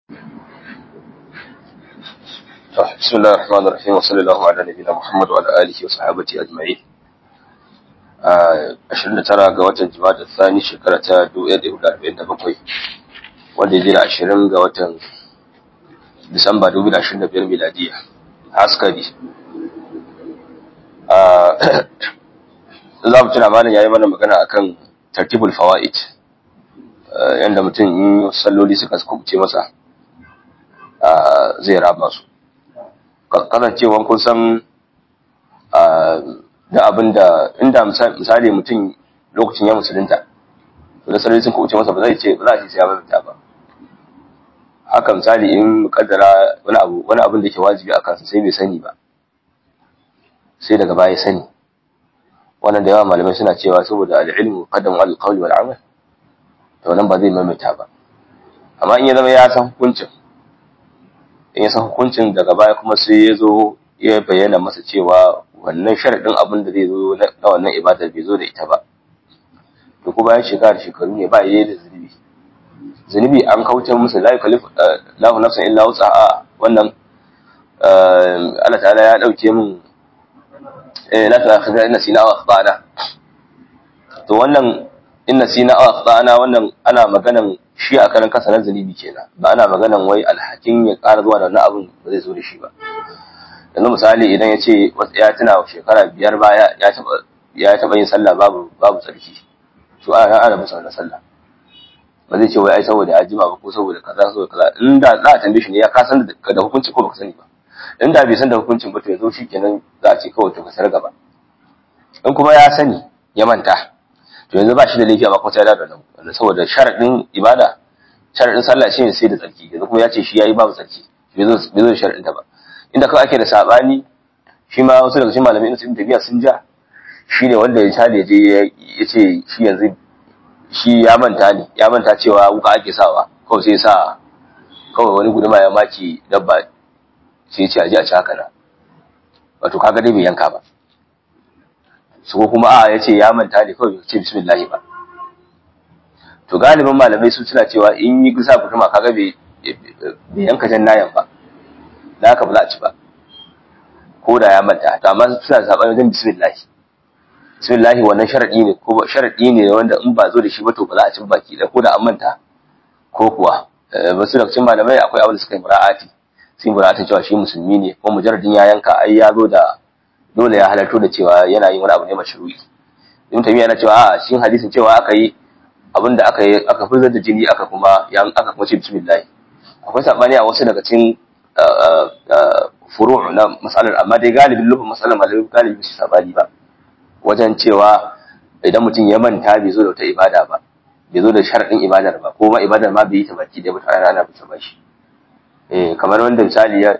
بسم الله الرحمن الرحيم وصلى الله على نبينا محمد وعلى اله وصحبه اجمعين 29 ga watan Jumada Thani shekara ta 1447 wanda ya 20 ga watan Disamba 2025 miladiya haskari za mu tuna malam yayi mana magana akan tartibul fawaid yanda mutum in salloli suka kubuce masa zai raba su kasancewan kun san da abin da inda misali mutum lokacin ya musulunta da sarari sun kuce masa ba zai ce ba za a ce sai ya mamata ba haka misali in kaddara wani abu wani abin da ke wajibi a kansa sai bai sani ba sai daga baya sani wannan da yawa malamai suna cewa saboda al'ilmu qaddamu al-qawli wal amal to nan ba zai mamata ba amma in ya zama ya san hukuncin in ya san hukuncin daga baya kuma sai ya zo ya bayyana masa cewa wannan sharaɗin abin da zai zo na wannan ibadar bai zo da ita ba to kuma bayan shekara shekaru ne ba yayi da zunubi zunubi an kauce musu la yukallifu lahu nafsan illa wus'aha wannan Allah ta'ala ya dauke min eh la ta'khudha inna sina wa akhtana to wannan inna sina wa akhtana wannan ana maganan shi a karan kansa na zunubi kenan ba ana maganan wai alhakin ya ƙara zuwa da wannan abin ba zai zo da shi ba yanzu misali idan ya ce ya tuna shekara biyar baya ya taɓa ya taɓa yin sallah babu babu tsarki to ana ana masa wannan sallah ba zai ce wai ai saboda ya jima ba ko saboda kaza saboda kaza in da za a tambaye shi ne ya ka san da hukunci ko baka sani ba in da bai san da hukuncin ba to yanzu shikenan za a ce kawai to ka sar gaba in kuma ya sani ya manta to yanzu ba shi da laifi amma kuma sai ya dawo da saboda sharadin ibada sharadin sallah shi ne sai da tsarki yanzu kuma ya ce shi yayi babu tsarki bai zo bai zo da sharadin ta ba inda kawai ake da sabani shi ma wasu daga cikin malamai na cikin tafiya sun ja shi ne wanda ya sha da je ya ce shi yanzu shi ya manta ne ya manta cewa wuka ake sawa kawai sai sa kawai wani guduma ya maki dabba sai ce a ji a ci haka na wato kaga dai bai yanka ba su ko kuma a ya ce ya manta ne kawai ce bismillah ba to galibin malamai su suna cewa in yi gusa guduma kaga bai yanka jan nayan ba da haka ba za a ci ba ko da ya manta to amma suna zaɓen wajen bismillah bismillah wannan sharadi ne ko sharadi ne wanda in ba zo da shi ba to ba za a ci baki da ko da an manta ko kuwa wasu daga cikin malamai akwai abin da suka yi mura'ati sun yi mura'atin cewa shi musulmi ne ko mujarradin ya yanka ai ya zo da dole ya halarto da cewa yana yin wani abu ne mashru'i in tabi yana cewa a cikin hadisin cewa aka yi abin da aka yi aka fitar da jini aka kuma yan aka kuma ce bismillah akwai sabani a wasu daga cikin furu' na matsalar amma dai galibin lufin matsalar malamai galibin su sabani ba wajen cewa idan mutum ya manta bai zo da wata ibada ba bai zo da sharadin ibadar ba ko ma ibadar ma bai yi ta baki da mutum ana bisa ba shi eh kamar wanda misali ya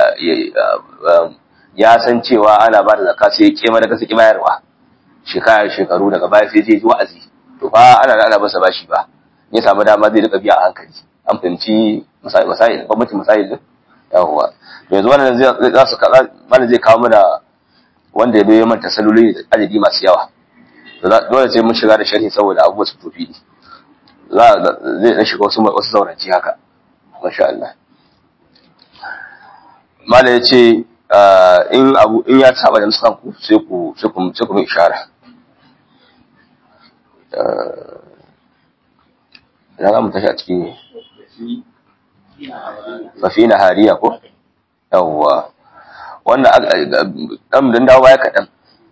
ya san cewa ana ba da zakka sai ya kema daga saki bayarwa shekara shekaru daga baya sai je ji wa'azi to fa ana ana masa bashi ba ya samu dama zai rika biya a hankali an fahimci masail masail bambancin masail din yawwa yanzu wannan zai za su mana zai kawo mana wanda ya bai manta saloli da adadi masu yawa dole sai mun shiga da sharhi saboda abubuwa su tofi za zai dan shiga wasu wasu zauranci haka masha Allah mala ya ce in abu in ya saba da nuskan ku sai ku sai ku sai ku mai ishara ina za mu tashi a ciki ne fafi na hariya ko yawwa wannan ɗan dan dawo baya kaɗan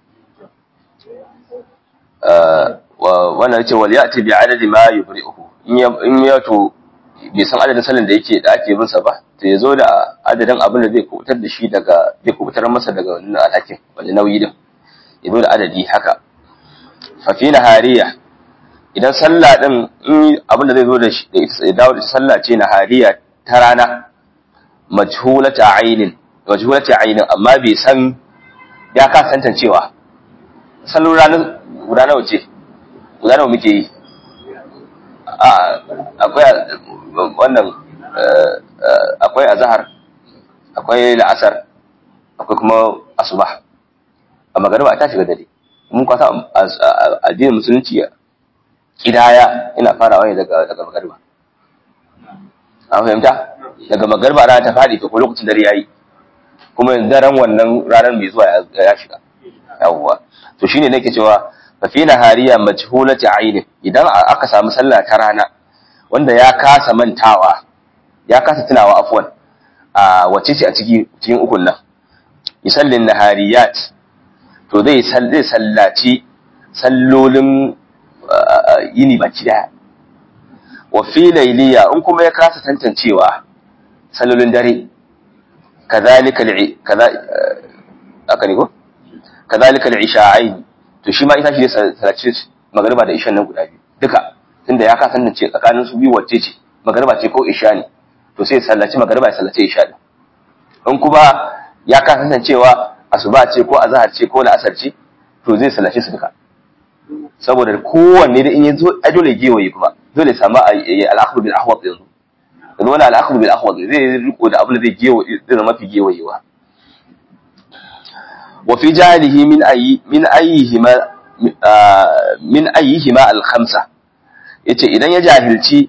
wannan ce wal ya'ti bi adadi ma yubri'uhu in ya to bai san adadin salin da yake da ake bin sa ba to ya zo da adadin abin da zai kubutar da shi daga zai kubutar masa daga wannan alhakin wani nauyi din ya zo da adadi haka fafi na hariya idan sallah din in abin da zai zo da shi ya dawo da sallah ce na hariya ta rana majhulata ainin majhulata ainin amma bai san ya ka tantancewa salon ranar guda nawa ce guda nawa muke yi akwai wannan akwai azhar akwai la'asar akwai kuma asuba a magariba ta shiga dare mun kwata addinin musulunci kidaya ina farawa ne daga daga magariba an fahimta daga magarba rana ta faɗi to ko lokacin dare yayi kuma daren wannan ranar mai zuwa ya shiga yawwa to shine nake cewa fa fi nahariya majhulati aini idan aka samu sallah ta rana wanda ya kasa mantawa ya kasa tunawa afwan a wace ce a ciki cikin ukun nan misallin nahariyat to zai zai sallaci sallolin yini baki daya wa fi layliya in kuma ya kasa tantancewa sallolin dare kadhalika kaza aka ne ko kadhalika al-isha'ain to shi ma ita shi sallaci magriba da ishan nan guda biyu duka tunda ya kasa tantance tsakanin su biyu wacce ce magriba ce ko isha ne to sai sallaci magriba ya sallaci isha din in kuma ya kasa tantancewa asuba ce ko azhar ce ko la'asar ce to zai sallaci su duka saboda kowanne da in ya zo a dole gewaye kuma dole samu al'akhir bil ahwat yanzu yanzu wani al'akhir bil ahwat zai riko da abin da zai gewaye zai zama fi gewayewa wa fi jahilihi min ayi min ayyihima min ayyihima al khamsa yace idan ya jahilci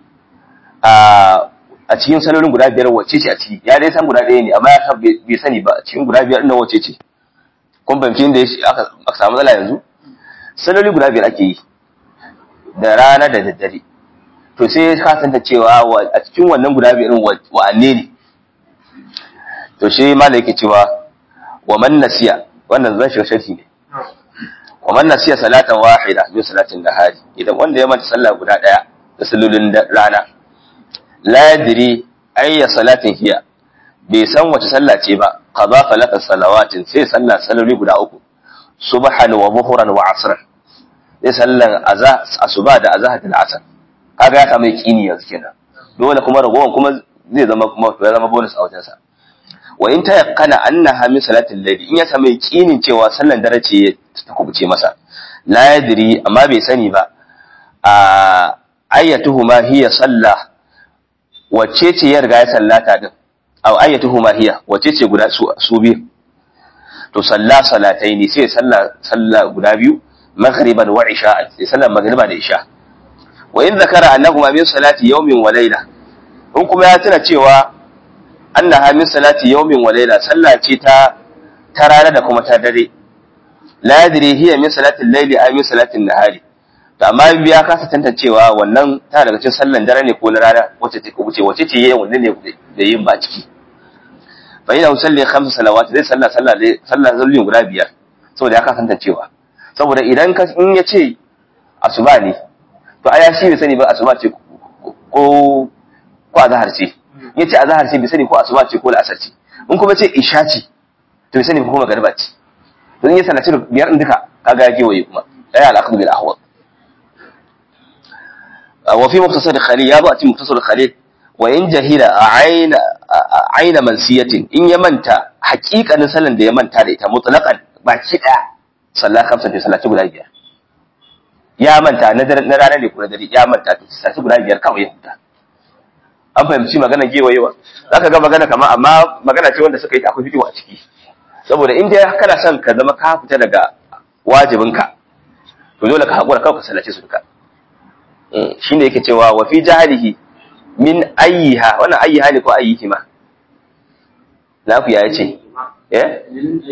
a cikin salolin guda biyar wacce ce a ciki ya dai san guda ɗaya ne amma ya bai sani ba cikin guda biyar ɗin wacce ce kun fahimci inda aka samu matsala yanzu saloli guda biyar ake yi da rana da daddare to sai ka santa cewa a cikin wannan guda biyar wa'anne ne to shi malai yake cewa wa man nasiya wannan zan shiga sharhi ne wa man nasiya salatan wahida min salatin nahari idan wanda ya manta sallah guda daya da sallolin rana la yadri ayya salatin hiya bai san wace sallah ce ba qada falata salawatin sai sallah salloli guda uku subhan wa buhran wa asran sai sallan asuba da azhar da asar kaga ya samu yaqini yanzu kenan dole kuma ragowan kuma zai zama kuma ya zama bonus a wajen sa wa in tayaqqana annaha min salatil layl in ya samu yaqinin cewa sallan dare ce ta kubuce masa la yadri amma bai sani ba a ayyatuhuma hiya salla wacce ce ya riga ya sallata din aw ayyatuhuma hiya wacce ce guda su biyu to salla salatai ne sai salla salla guda biyu maghriban wa isha sai sallar maghriba da isha wa in zakara annahuma min salati yawmin wa layla in kuma ya tuna cewa annaha min salati yawmin wa layla salla ce ta ta rana da kuma ta dare la yadri hiya min salati al-layli ay min salati an-nahari to amma biya kasa tantancewa wannan ta daga cikin sallan dare ne ko na rana wacce take wuce wacce ce yayin wannan ne da yin ba ciki fa ina usalli khamsa salawat zai salla salla salla zallin guda biyar saboda ya kasa tantancewa saboda idan ka in ya ce asuba ne to aya shi bai sani ba asuba ce ko ko azhar ce ya ce azhar ce bai sani ko asuba ce ko la'asar ce in kuma ce isha ce to bai sani ko kuma garba ce to in ya sallaci biyar din duka kaga ya gewaye kuma ya al-aqd bil ahwal wa fi muktasar khalil ya zo a cikin muktasar khalil wa in jahila aina aina mansiyatin in ya manta haƙiƙanin sallan da ya manta da ita mutlaqan baki daya sallah kamsa da salati guda biyar ya manta na rana ne ko na dare ya manta to salati guda biyar kawai ya huta an fahimci magana gewayewa zaka ga magana kamar amma magana ce wanda suka yi akwai fitowa a ciki saboda in dai kana son ka zama ka fita daga wajibinka to dole ka haƙura kawai ka sallace su duka shine yake cewa wa fi jahilihi min ayyiha wannan ayyiha ne ko ayyihima lafiya yace eh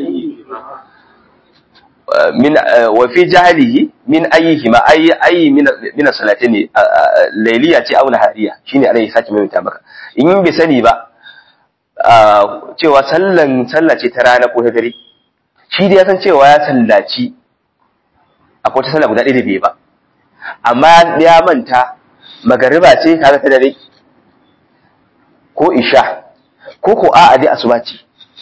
min wa fi jahilihi min ayyihima ayi ayi min min salatayn layliya ce aw nahariya shine alai sake mai ta maka in bai sani ba cewa sallan sallah ce ta rana ko ta dare shi dai ya san cewa ya sallaci akwai ta sallah guda ɗaya da bai ba amma ya manta magariba ce kaga ta dare ko isha ko ko a'a dai asuba ce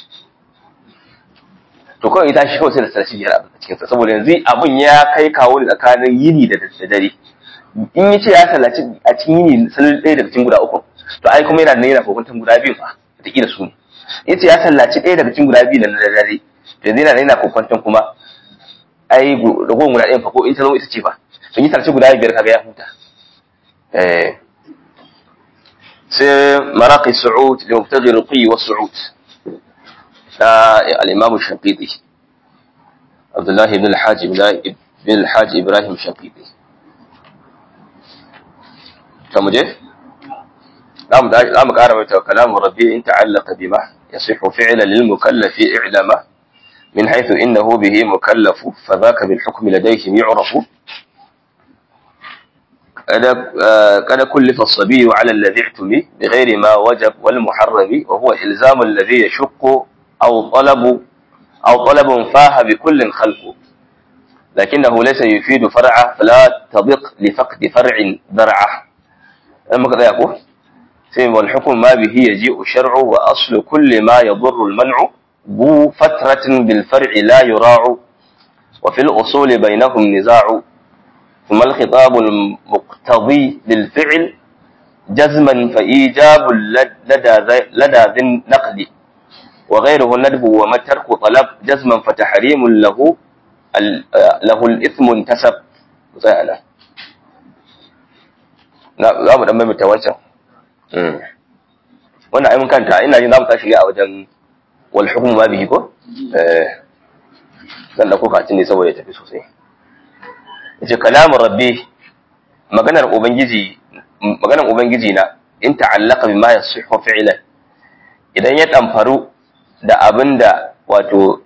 to kawai ita shi kawai sai da sarki biyar a cikin sa saboda yanzu abun ya kai kawo ne tsakanin yini da dare in yace ya sallaci a cikin yini sallar ɗaya daga cikin guda uku to ai kuma yana da yana kokuntan guda biyu fa wataƙila su ne yace ya sallaci ɗaya daga cikin guda biyu na dare to yanzu yana da yana kokuntan kuma ai ragowar guda ɗayan fa ko in ta zama ita ce fa sun yi tarci guda biyar kaga ya huta sai maraqi su'ud da mubtaghi ruqi wa su'ud da al-imam shafiqi Abdullah ibn al-Hajj ibn al-Hajj Ibrahim Shafiqi ta muje zamu zamu ƙara mai kalamu rabbi in ta'allaqa bima yasihu fi'lan lil mukallafi i'lama min haythu innahu bihi mukallafu fa dhaka bil hukmi ladayhim yu'rafu قد كلف الصبي على الذي اعتمي بغير ما وجب والمحرم وهو إلزام الذي يشق أو طلب أو طلب فاه بكل خلق لكنه ليس يفيد فرعه فلا تضق لفقد فرع درعه أما كذا يقول والحكم ما به يجيء الشرع وأصل كل ما يضر المنع ذو فترة بالفرع لا يراع وفي الأصول بينهم نزاع ثم الخطاب المقتضي للفعل جزما فإيجاب لدى لدى ذي النقد وغيره الندب وما الترك طلب جزما فتحريم له له الإثم انتسب زينا za mu dan maimaita wancan wannan ai mun kanta ina jin za mu tashi a wajen wal hukmu ma bihi ko eh zan dauko katin ne saboda ya tafi sosai yace kalamu rabbi maganar ubangiji maganar ubangiji na in ta'allaqa bima yasihhu fi'lan idan ya damfaru da abinda wato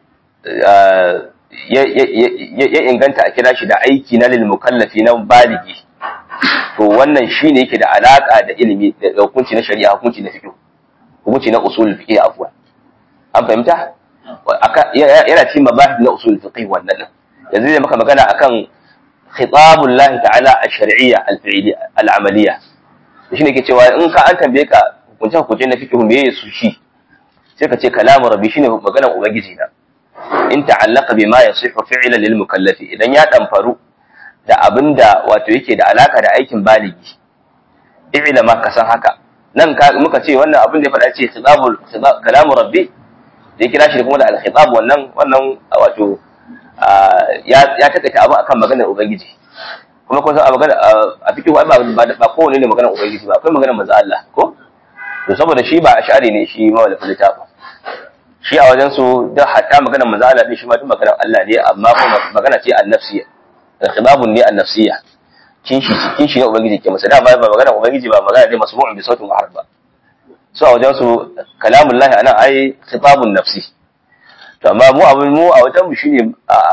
ya inganta a kira shi da aiki na lil mukallafi na baligi to wannan shine yake da alaka da ilimi da hukunci na shari'a hukunci na fiqh hukunci na usul fiqh afwan an fahimta yana cikin mabahith na usul fiqh wannan yanzu zai maka magana akan khitabul lahi ta'ala ash-shar'iyya al-fi'liyya al-amaliyya shine ke cewa in ka an tambaye ka hukunce hukunce na fiqh me su shi sai ka ce kalamu rabbi shine maganar ubangiji na in ta'allaka bima yasihu fi'lan lil mukallafi idan ya damfaru da abinda wato yake da alaka da aikin baligi i'la ma ka san haka nan ka muka ce wannan abin da ya faɗa ce khitabul kalamu rabbi da ya kira shi kuma da al-khitab wannan wannan wato ya ya takaita abu akan maganar ubangiji kuma kun san a magana a fikin ba ba kowane ne maganar ubangiji ba akwai maganar manzo Allah ko to saboda shi ba ashari ne shi mawalafin littafin shi a wajen su da hatta maganar manzo Allah din shi ma duk maganar Allah ne amma kuma magana ce annafsiya khidabun ne annafsiya kin shi kin shi ne ubangiji ke masa da ba maganar ubangiji ba magana ne masmu'un bi sautin harf ba so a wajen su kalamullahi anan ai khitabun nafsi to amma mu abin mu a wajen mu shine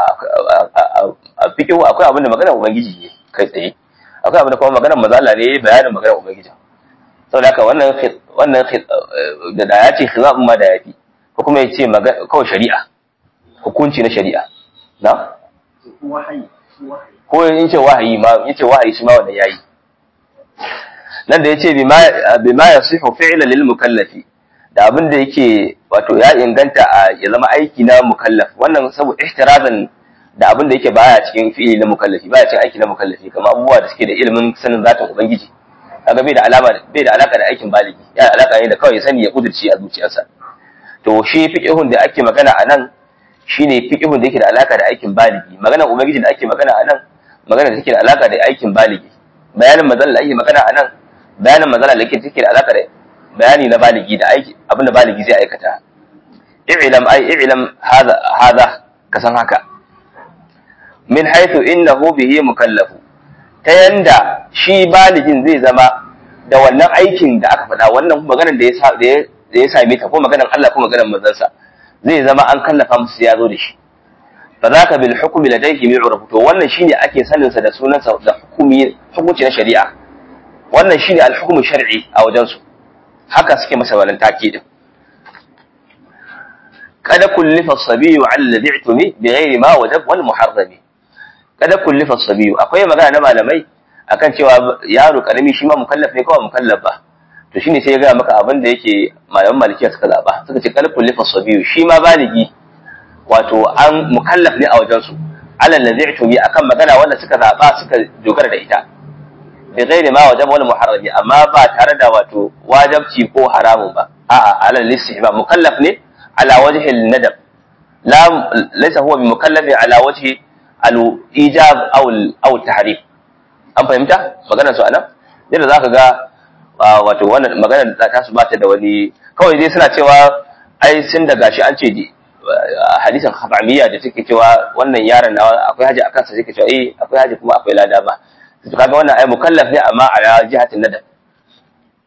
a fikin akwai abin da maganar ubangiji ne kai tsaye akwai abin da kuma maganar manzo Allah ne bayanin maganar ubangiji saboda haka wannan wannan da da ya ce khilaf ma da yafi ko kuma ya ce kawai shari'a hukunci na shari'a na ko in ce wahayi ma in ce wahayi shi ma wanda yayi nan da yace bima bima yasihu fi'lan lil mukallafi da abin da yake wato ya inganta a ya zama aiki na mukallaf wannan saboda ihtirazan da abin da yake baya cikin fi'ili na mukallafi baya cikin aiki na mukallafi kamar abubuwa da suke da ilimin sanin zatin ubangiji kaga bai da alama bai da alaka da aikin baligi yana alaka ne da kawai ya sani ya kudurci a zuciyarsa to shi fiqhun da ake magana a nan shine fiqhun da yake da alaka da aikin baligi maganar ubangiji da ake magana a nan magana da take da alaka da aikin baligi bayanin mazal da ake magana a nan bayanin mazal da yake take da alaka da bayani na baligi da aiki abin da baligi zai aikata i'lam ai i'lam hada hada kasan haka min haythu innahu bihi mukallafu ta yanda shi baligin zai zama da wannan aikin da aka faɗa wannan maganar da ya da ya same ta ko maganar Allah ko maganar manzansa zai zama an kallafa musu ya zo da shi fa zaka bil hukmi ladayhi mi'ruf to wannan shine ake sanin sa da sunan sa da hukumi hukunci na shari'a wannan shine al hukmu shar'i a wajen su haka suke masa wannan takidin kada kullifa as-sabiyyu 'ala alladhi i'tumi bighairi ma wajab wal muharrami kada kullifa as-sabiyyu akwai magana na malamai akan cewa yaro karami shi ma mukallaf ne kawai mukallaf ba to shine sai ya gaya maka abin da yake malaman malikiya suka zaba suka ce kalfun lifa sabiyu shi ma baligi wato an mukallaf ne a wajen su alal ladhi tumi akan magana wanda suka zaba suka dogara da ita bi ghairi ma wajab wal muharrami amma ba tare da wato wajabci ko haramun ba a'a alal istihbab mukallaf ne ala wajhi al nadab la laysa huwa bi mukallaf ala wajhi al ijab aw aw tahrim an fahimta maganar su anan yadda zaka ga wato wannan magana da ta su bata da wani kawai dai suna cewa ai sun da gashi an ce hadisin khabamiyya da take cewa wannan yaron na akwai haji akan sa take cewa eh akwai haji kuma akwai lada ba to kaga wannan ai mukallaf ne amma a jihatin nadab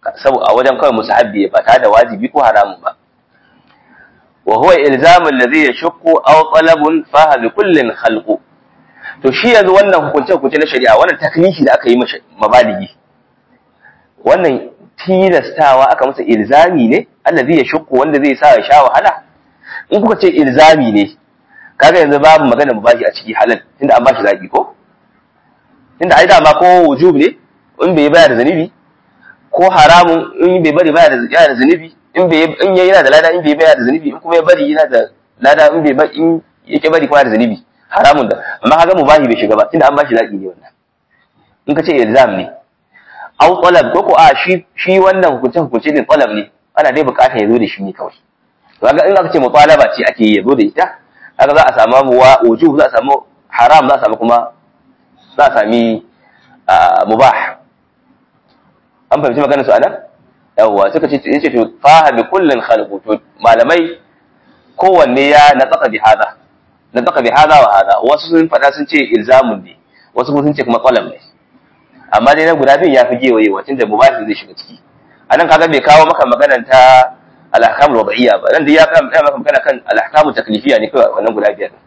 saboda a wajen kawai musahabbi ba tare da wajibi ko haramun ba wa huwa ilzamu alladhi yashqu aw talabun fa bi kullin khalqu to shi yanzu wannan hukunce hukunce na shari'a wannan taklifi da aka yi mabaligi wannan tilastawa aka masa ilzami ne allazi yashqu wanda zai sa ya sha wahala in kuka ce ilzami ne kaga yanzu babu magana mubahi a ciki halal tunda an bashi zaki ko tunda ai dama ko wujub ne in bai bayar da zanibi ko haramun in bai bari bayar da yana da zanibi in bai in yayi yana da lada in bai bayar da zanibi in kuma ya bari yana da lada in bai in yake bari kuma da zanibi haramun da amma kaga mubahi bai shiga ba tunda an bashi zaki ne wannan in ka ce ilzam ne aw talab ko ko a shi shi wannan hukunce hukunce ne talab ne ana dai bukatar ya zo da shi ne kawai to kaga in aka ce mutalaba ce ake yi ya zo da ita kaga za a samu wujub za a samu haram za a samu kuma za a sami mubah an fahimci maganar su anan yawwa suka ce yace to faha bi kullin khalqu to malamai kowanne ya nataka bi hada nataka bi hada wa hada wasu sun fada sun ce ilzamun ne wasu kuma sun ce kuma qalam ne amma dai na guda biyun ya fi gewaye wacin da mubah zai shiga ciki anan kaga bai kawo maka maganar ta al-ahkam al-wad'iyya ba nan dai ya kawo maka magana kan al-ahkam taklifiyya ne kawai wannan guda biyar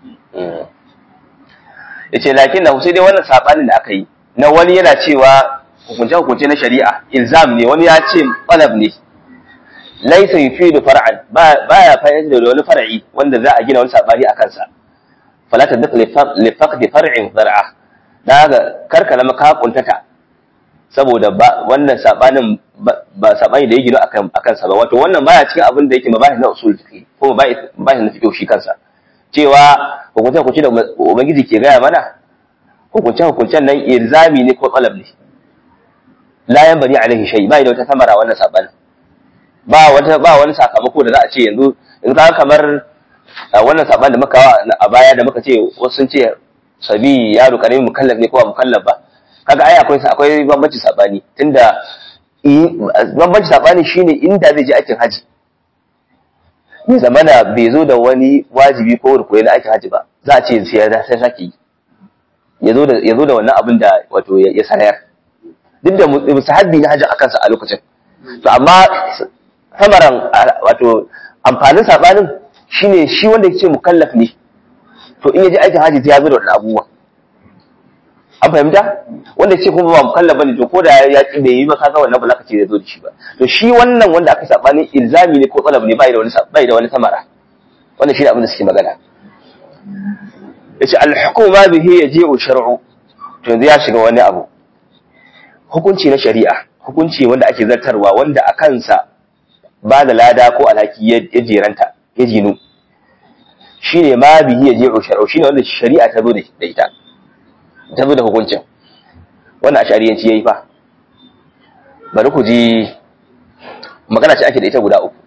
yace lakin na sai dai wannan sabanin da aka yi na wani yana cewa hukunce hukunce na shari'a ilzam ne wani ya ce talab ne laisa yufidu far'an baya fa'ida da wani far'i wanda za a gina wani sabani a kansa fala tadq li faqd far'in zar'a daga karkala maka kuntata saboda wannan sabanin ba sabani da ya gino akan akan sa ba wato wannan baya cikin abin da yake mabahi na usul fiqh ko mabahi na fiqh shi kansa cewa hukunce hukunce da ubangiji ke gaya mana hukunce hukuncen nan ilzami ne ko talab ne la yanbani alaihi shay ba da wata samara wannan sabanin ba wata ba wani sakamako da za a ce yanzu in ka kamar wannan saban da muka a baya da muka ce wasu sun ce sabi yaro karami mukallaf ne ko ba mukallaf ba kaga ai akwai akwai bambanci sabani tunda bambanci sabani shine inda zai je aikin haji ni zamana bai zo da wani wajibi ko rukuni na aikin haji ba za a ce sai ya sai saki ya zo da ya zo da wannan abin da wato ya sanayar duk da musahabbi na haji akan sa a lokacin to amma samaran wato amfanin sabanin shine shi wanda yake mukallaf ne to in yaji aikin haji ya zo da wannan abubuwa an fahimta wanda ce kuma ba mukallaf bane to ko da ya ki bai yi ba kaga wannan ba za ka ce zai zo da shi ba to shi wannan wanda aka sabani ilzami ne ko talab ne bai da wani bai da wani samara wannan shine abin da suke magana yace al-hukuma bihi yaji'u shar'u to yanzu ya shiga wani abu hukunci na shari'a hukunci wanda ake zartarwa wanda a kansa ba da lada ko alhaki ya jeranta ya jinu shi ne ma bihi ya je shar'u shi ne wanda shari'a ta zo da ita ta zo da hukuncin wannan a shari'anci ya yi fa bari ku ji magana ce ake da ita guda uku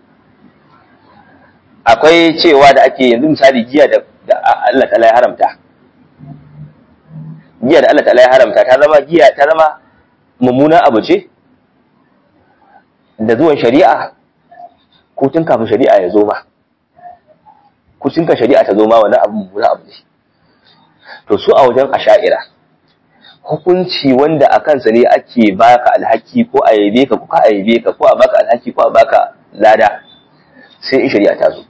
akwai cewa da ake yanzu misali giya da Allah ta ya haramta giya da Allah ta ya haramta ta zama giya ta zama mummunan abu ce da zuwan shari'a ko tun kafin shari'a ya zo ma ko tun ka shari'a ta zo ma wani abu mummuna abu ne to su a wajen asha'ira hukunci wanda a kansa ne ake baka alhaki ko a yabe ka ko ka a yabe ka ko a baka alhaki ko a baka lada sai in shari'a ta zo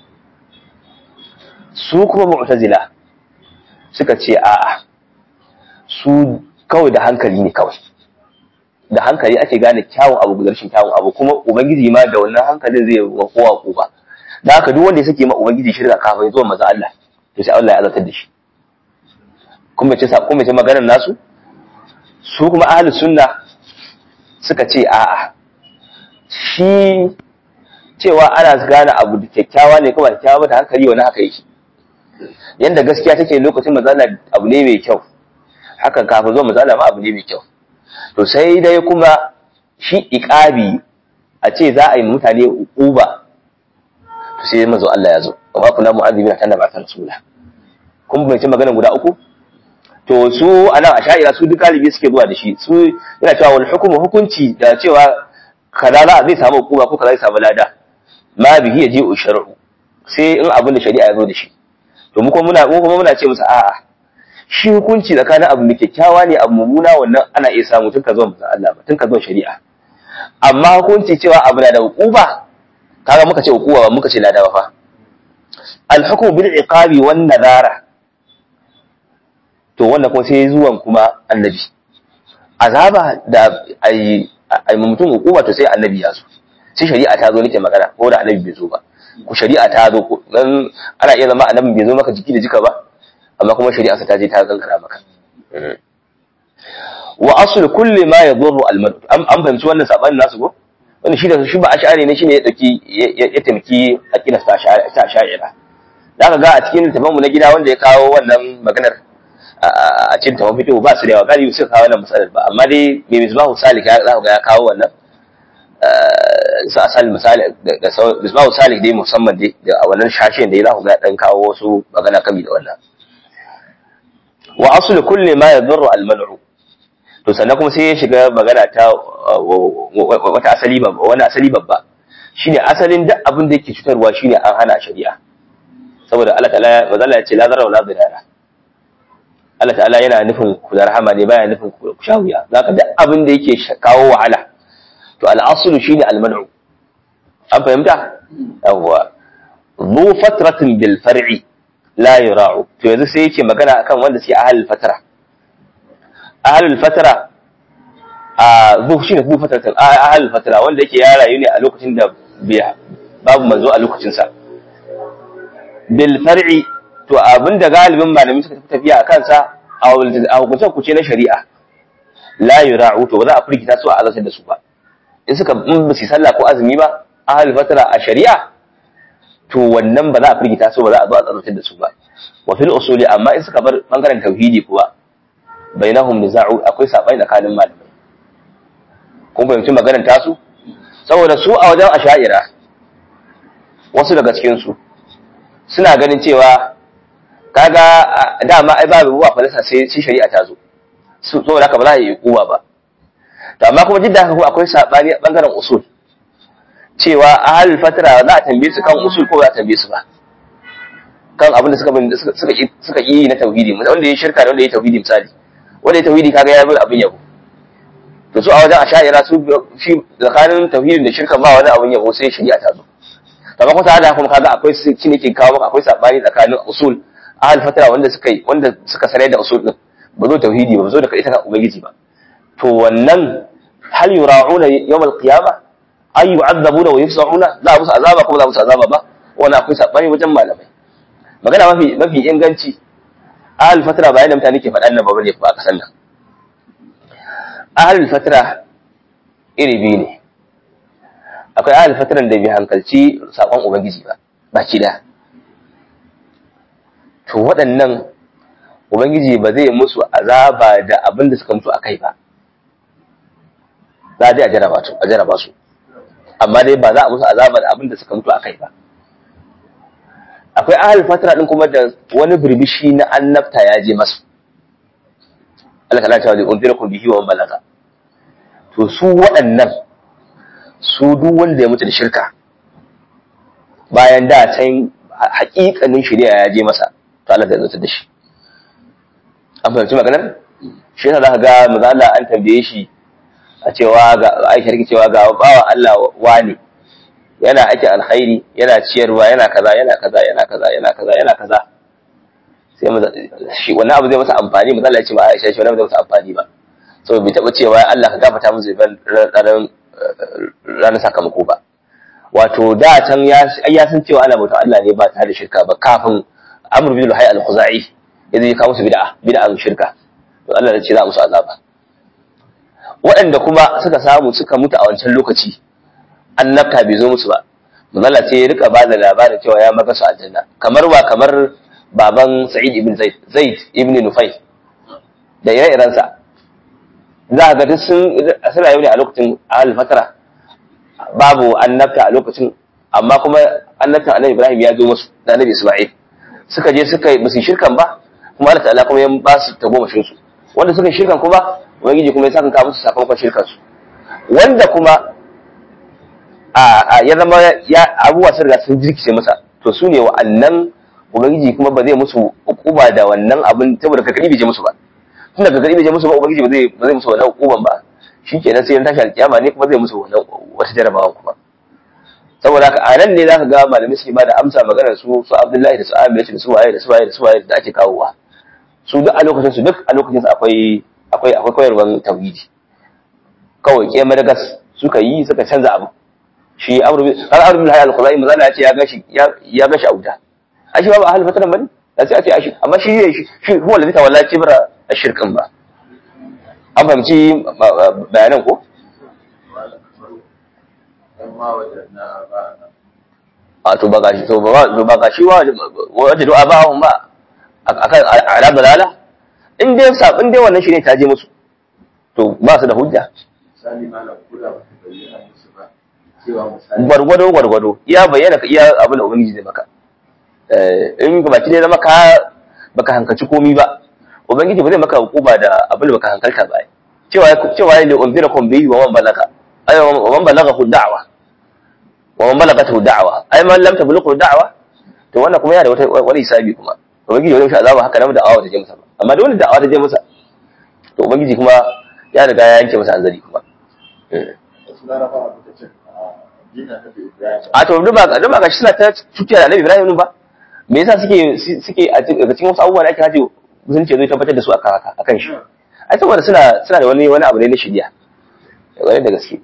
su kuma mu'tazila suka ce a'a su kawai da hankali ne kawai da hankali ake gane kyawun abu da rashin kyawun abu kuma ubangiji ma da wannan hankalin zai wa kowa ko ba da haka duk wanda ya sake ma ubangiji shirka kafin zuwa maza Allah to sai Allah ya azabtar da shi kuma ce sa kuma ce maganar nasu su kuma ahlus sunna suka ce a'a shi cewa ana gane abu da kyakkyawa ne kuma kyakkyawa da hankali wani haka yake yanda gaskiya take lokacin maza Allah abu ne mai kyau haka kafin zuwa maza Allah ma abu ne mai kyau to sai dai kuma shi iqabi a ce za a yi mutane uba to sai manzo Allah ya zo wa kuna mu'azzibina kana ba ta rasula kun bai ce magana guda uku to su anan a sha'ira su duk galibi suke zuwa da shi su yana cewa wal hukumu hukunci da cewa kaza za zai samu hukuma ko kaza zai samu lada ma bihi yaji shar'u sai in abin da shari'a ya zo da shi to mu kuma muna mu kuma muna ce musu a'a shi hukunci tsakanin abu mai kyakkyawa ne abu mummuna wannan ana iya samu tun ka zo manzon Allah ba tun ka zo shari'a amma hukunci cewa abu na da hukuba kaga muka ce hukuba ba muka ce lada ba fa al-hukmu bil iqabi wan nadara to wannan kuma sai zuwan kuma annabi azaba da ai ai mutum hukuma to sai annabi ya zo sai shari'a ta zo nake magana ko da annabi bai zo ba ku shari'a ta zo dan ana iya zama annabi bai zo maka jiki da jika ba amma kuma shari'a ta je ta gangara maka wa asl kulli ma yadurru al an an fahimci wannan sabanin nasu ko wani shi da shi ba ash'ari ne shine ya dauki ya tamki aqida ta ash'ira zaka ga a cikin littafin mu na gida wanda ya kawo wannan maganar a cikin tafin fito ba su da yawa galibi suka kawo wannan matsalar ba amma dai mai misbahu salik ya za ga ya kawo wannan su asali misali da misbahu salik dai musamman dai da a wannan shashen da ya za ga ya dan kawo wasu magana kami da wannan wa aslu kulli ma yadurru al mal'u to sannan kuma sai ya shiga magana ta wata asali babba wani asali babba shine asalin duk abin da yake cutarwa shine an hana shari'a saboda Allah ta'ala mazalla ya ce la zarra wala dirara Allah ta'ala yana nufin ku da rahama ne baya nufin ku sha wuya zaka duk abin da yake kawo wahala to al-aslu shine al-man'u an fahimta yawwa zu fatratin bil far'i la yura'u to yanzu sai yake magana akan wanda suke ahlul fatra ahlul fatra a zu shine zu fatratin ahlul fatra wanda yake ya rayu ne a lokacin da babu manzo a lokacin sa bil far'i to abinda galibin malami suka tafiya a kansa a hukuncin kuce na shari'a la yura'u to ba za a firgita su a alasar da su ba in suka in ba su sallah ko azumi ba ahal fatara a shari'a to wannan ba za a firgita su ba za a zo a alasar da su ba wa fil usuli amma in suka bar bangaren tauhidi kuwa bainahum niza'u akwai sabani tsakanin malamai kun fahimci maganar tasu saboda su a wajen asha'ira wasu daga cikin su suna ganin cewa kaga dama ai babu ruwa falasa sai sai shari'a ta zo su saboda haka ba za a yi kuwa ba to amma kuma jidda haka kuma akwai sabani a bangaren usul cewa ahal fatara za a tambaye su kan usul ko za a tambaye su ba kan abin da suka suka suka yi na tauhidi wanda ya shirka da wanda ya tauhidi misali wanda ya tauhidi kaga ya bar abin yabo to su a wajen asha'ira su shi tsakanin tauhidin da shirka ba wani abin yabo sai shari'a ta zo amma kuma tare da kuma kaga akwai shi ne ke kawo maka akwai sabani tsakanin usul ahal fatara wanda suka yi wanda suka sanar da usul din ba zo tauhidi ba zo da ita ka ubangiji ba to wannan hal yura'una yawm al-qiyamah ay yu'adzabuna wa yufsahuna za a musu azaba kuma za a musu azaba ba wannan akwai sabani wajen malamai magana mafi mafi inganci ahal fatara bayan da mutane ke faɗan nan ba bane ba kasan nan ahal fatara iri biyu ne akwai ahal fataran da bai hankalci sakon ubangiji ba baki da to waɗannan ubangiji ba zai musu azaba da abin da suka mutu a kai ba za dai a jaraba su a jaraba su amma dai ba za a musu azaba da abin da suka mutu a kai ba akwai ahal fatara din kuma da wani birbishi na annabta ya je masu Allah ta lata wa unzirakum bihi wa balaga to su waɗannan su duk wanda ya mutu da shirka bayan da can haƙiƙanin shari'a ya je masa to Allah zai zartar da shi an fahimci maganar shi yasa zaka ga maza Allah an tambaye shi a cewa ga Aisha take cewa ga bawa Allah wani yana ake alkhairi yana ciyarwa yana kaza yana kaza yana kaza yana kaza yana kaza sai maza shi wannan abu zai masa amfani maza Allah ya ce ma Aisha shi wannan abu zai masa amfani ba saboda bai taba cewa Allah ka gafarta musu ban ranar ranar sakamako ba wato da can ya ya san cewa ana bautan Allah ne ba tare da shirka ba kafin Amr bin Luhay al-Khuzai ya zai kawo musu bid'a bid'an shirka to Allah ya ce za musu azaba waɗanda kuma suka samu suka mutu a wancan lokaci annabta bai zo musu ba manzala sai ya rika ba da labarin cewa ya maka su aljanna kamar ba kamar baban Sa'id ibn Zaid Zaid ibn Nufay da ire-irensa za ka ga duk sun suna yau ne a lokacin ahal fatara babu annabta a lokacin amma kuma annabtan annabi Ibrahim ya zo musu da annabi Isma'il suka je suka yi musu shirkan ba kuma Allah ta'ala kuma ya ba su tagomashin su wanda suka shirkan kuma ubangiji kuma ya saka ka musu sakamakon shirkan su wanda kuma a ya zama ya abubuwa sun riga sun jirkice masa to su ne wa'annan ubangiji kuma ba zai musu hukuma da wannan abin saboda ka kadi bai je musu ba tunda ka kadi bai je musu ba ubangiji ba zai ba zai musu wannan hukuman ba shi kenan sai tashi alkiyama ne kuma zai musu wannan wata jarabawa kuma saboda haka a nan ne zaka ga malamai suke ba da amsa maganar su su Abdullahi da su Amir da su waye da su waye da su waye da ake kawowa su duk a lokacin su duk a lokacin su akwai akwai akwai koyarwar tauhidi kawai ke madagas suka yi suka canza abu shi amru bin har amru bin hayal khuzai mazala ya ce ya gashi ya gashi a wuta a shi ba ba ahli fatanan bane da sai a ce ashi amma shi shi shi huwa ladhi tawalla kibra ashirkin ba an fahimci bayanan ko a to ba gashi to ba ba gashi wa wajen du'a ba hun ba akan ala dalala in dai sabin dai wannan shi ne ta je musu to ba su da hujja gwargwado gwargwado iya bayyana ka iya abin da ubangiji zai maka in ga baki dai zama ka baka hankalci komi ba ubangiji ba zai maka hukuma da abin da baka hankalta ba cewa cewa ne unzira kum bihi wa man balaga ay wa man balaga hu da'wa wa man balagat hu da'wa ay man lam tablughu da'wa to wannan kuma yana da wata wani hisabi kuma ubangiji wani sha azaba haka nan da'awa ta je masa ba amma da wani da'awa ta je masa to ubangiji kuma ya riga ya yanke masa hanzari kuma a to duk ba duk ba gashi suna ta cuciya da Annabi Ibrahim ba me yasa suke suke a cikin wasu abubuwa da ake haje sun ce zai tabbatar da su akan haka akan shi ai saboda suna suna da wani wani abu ne na shirya wani da gaske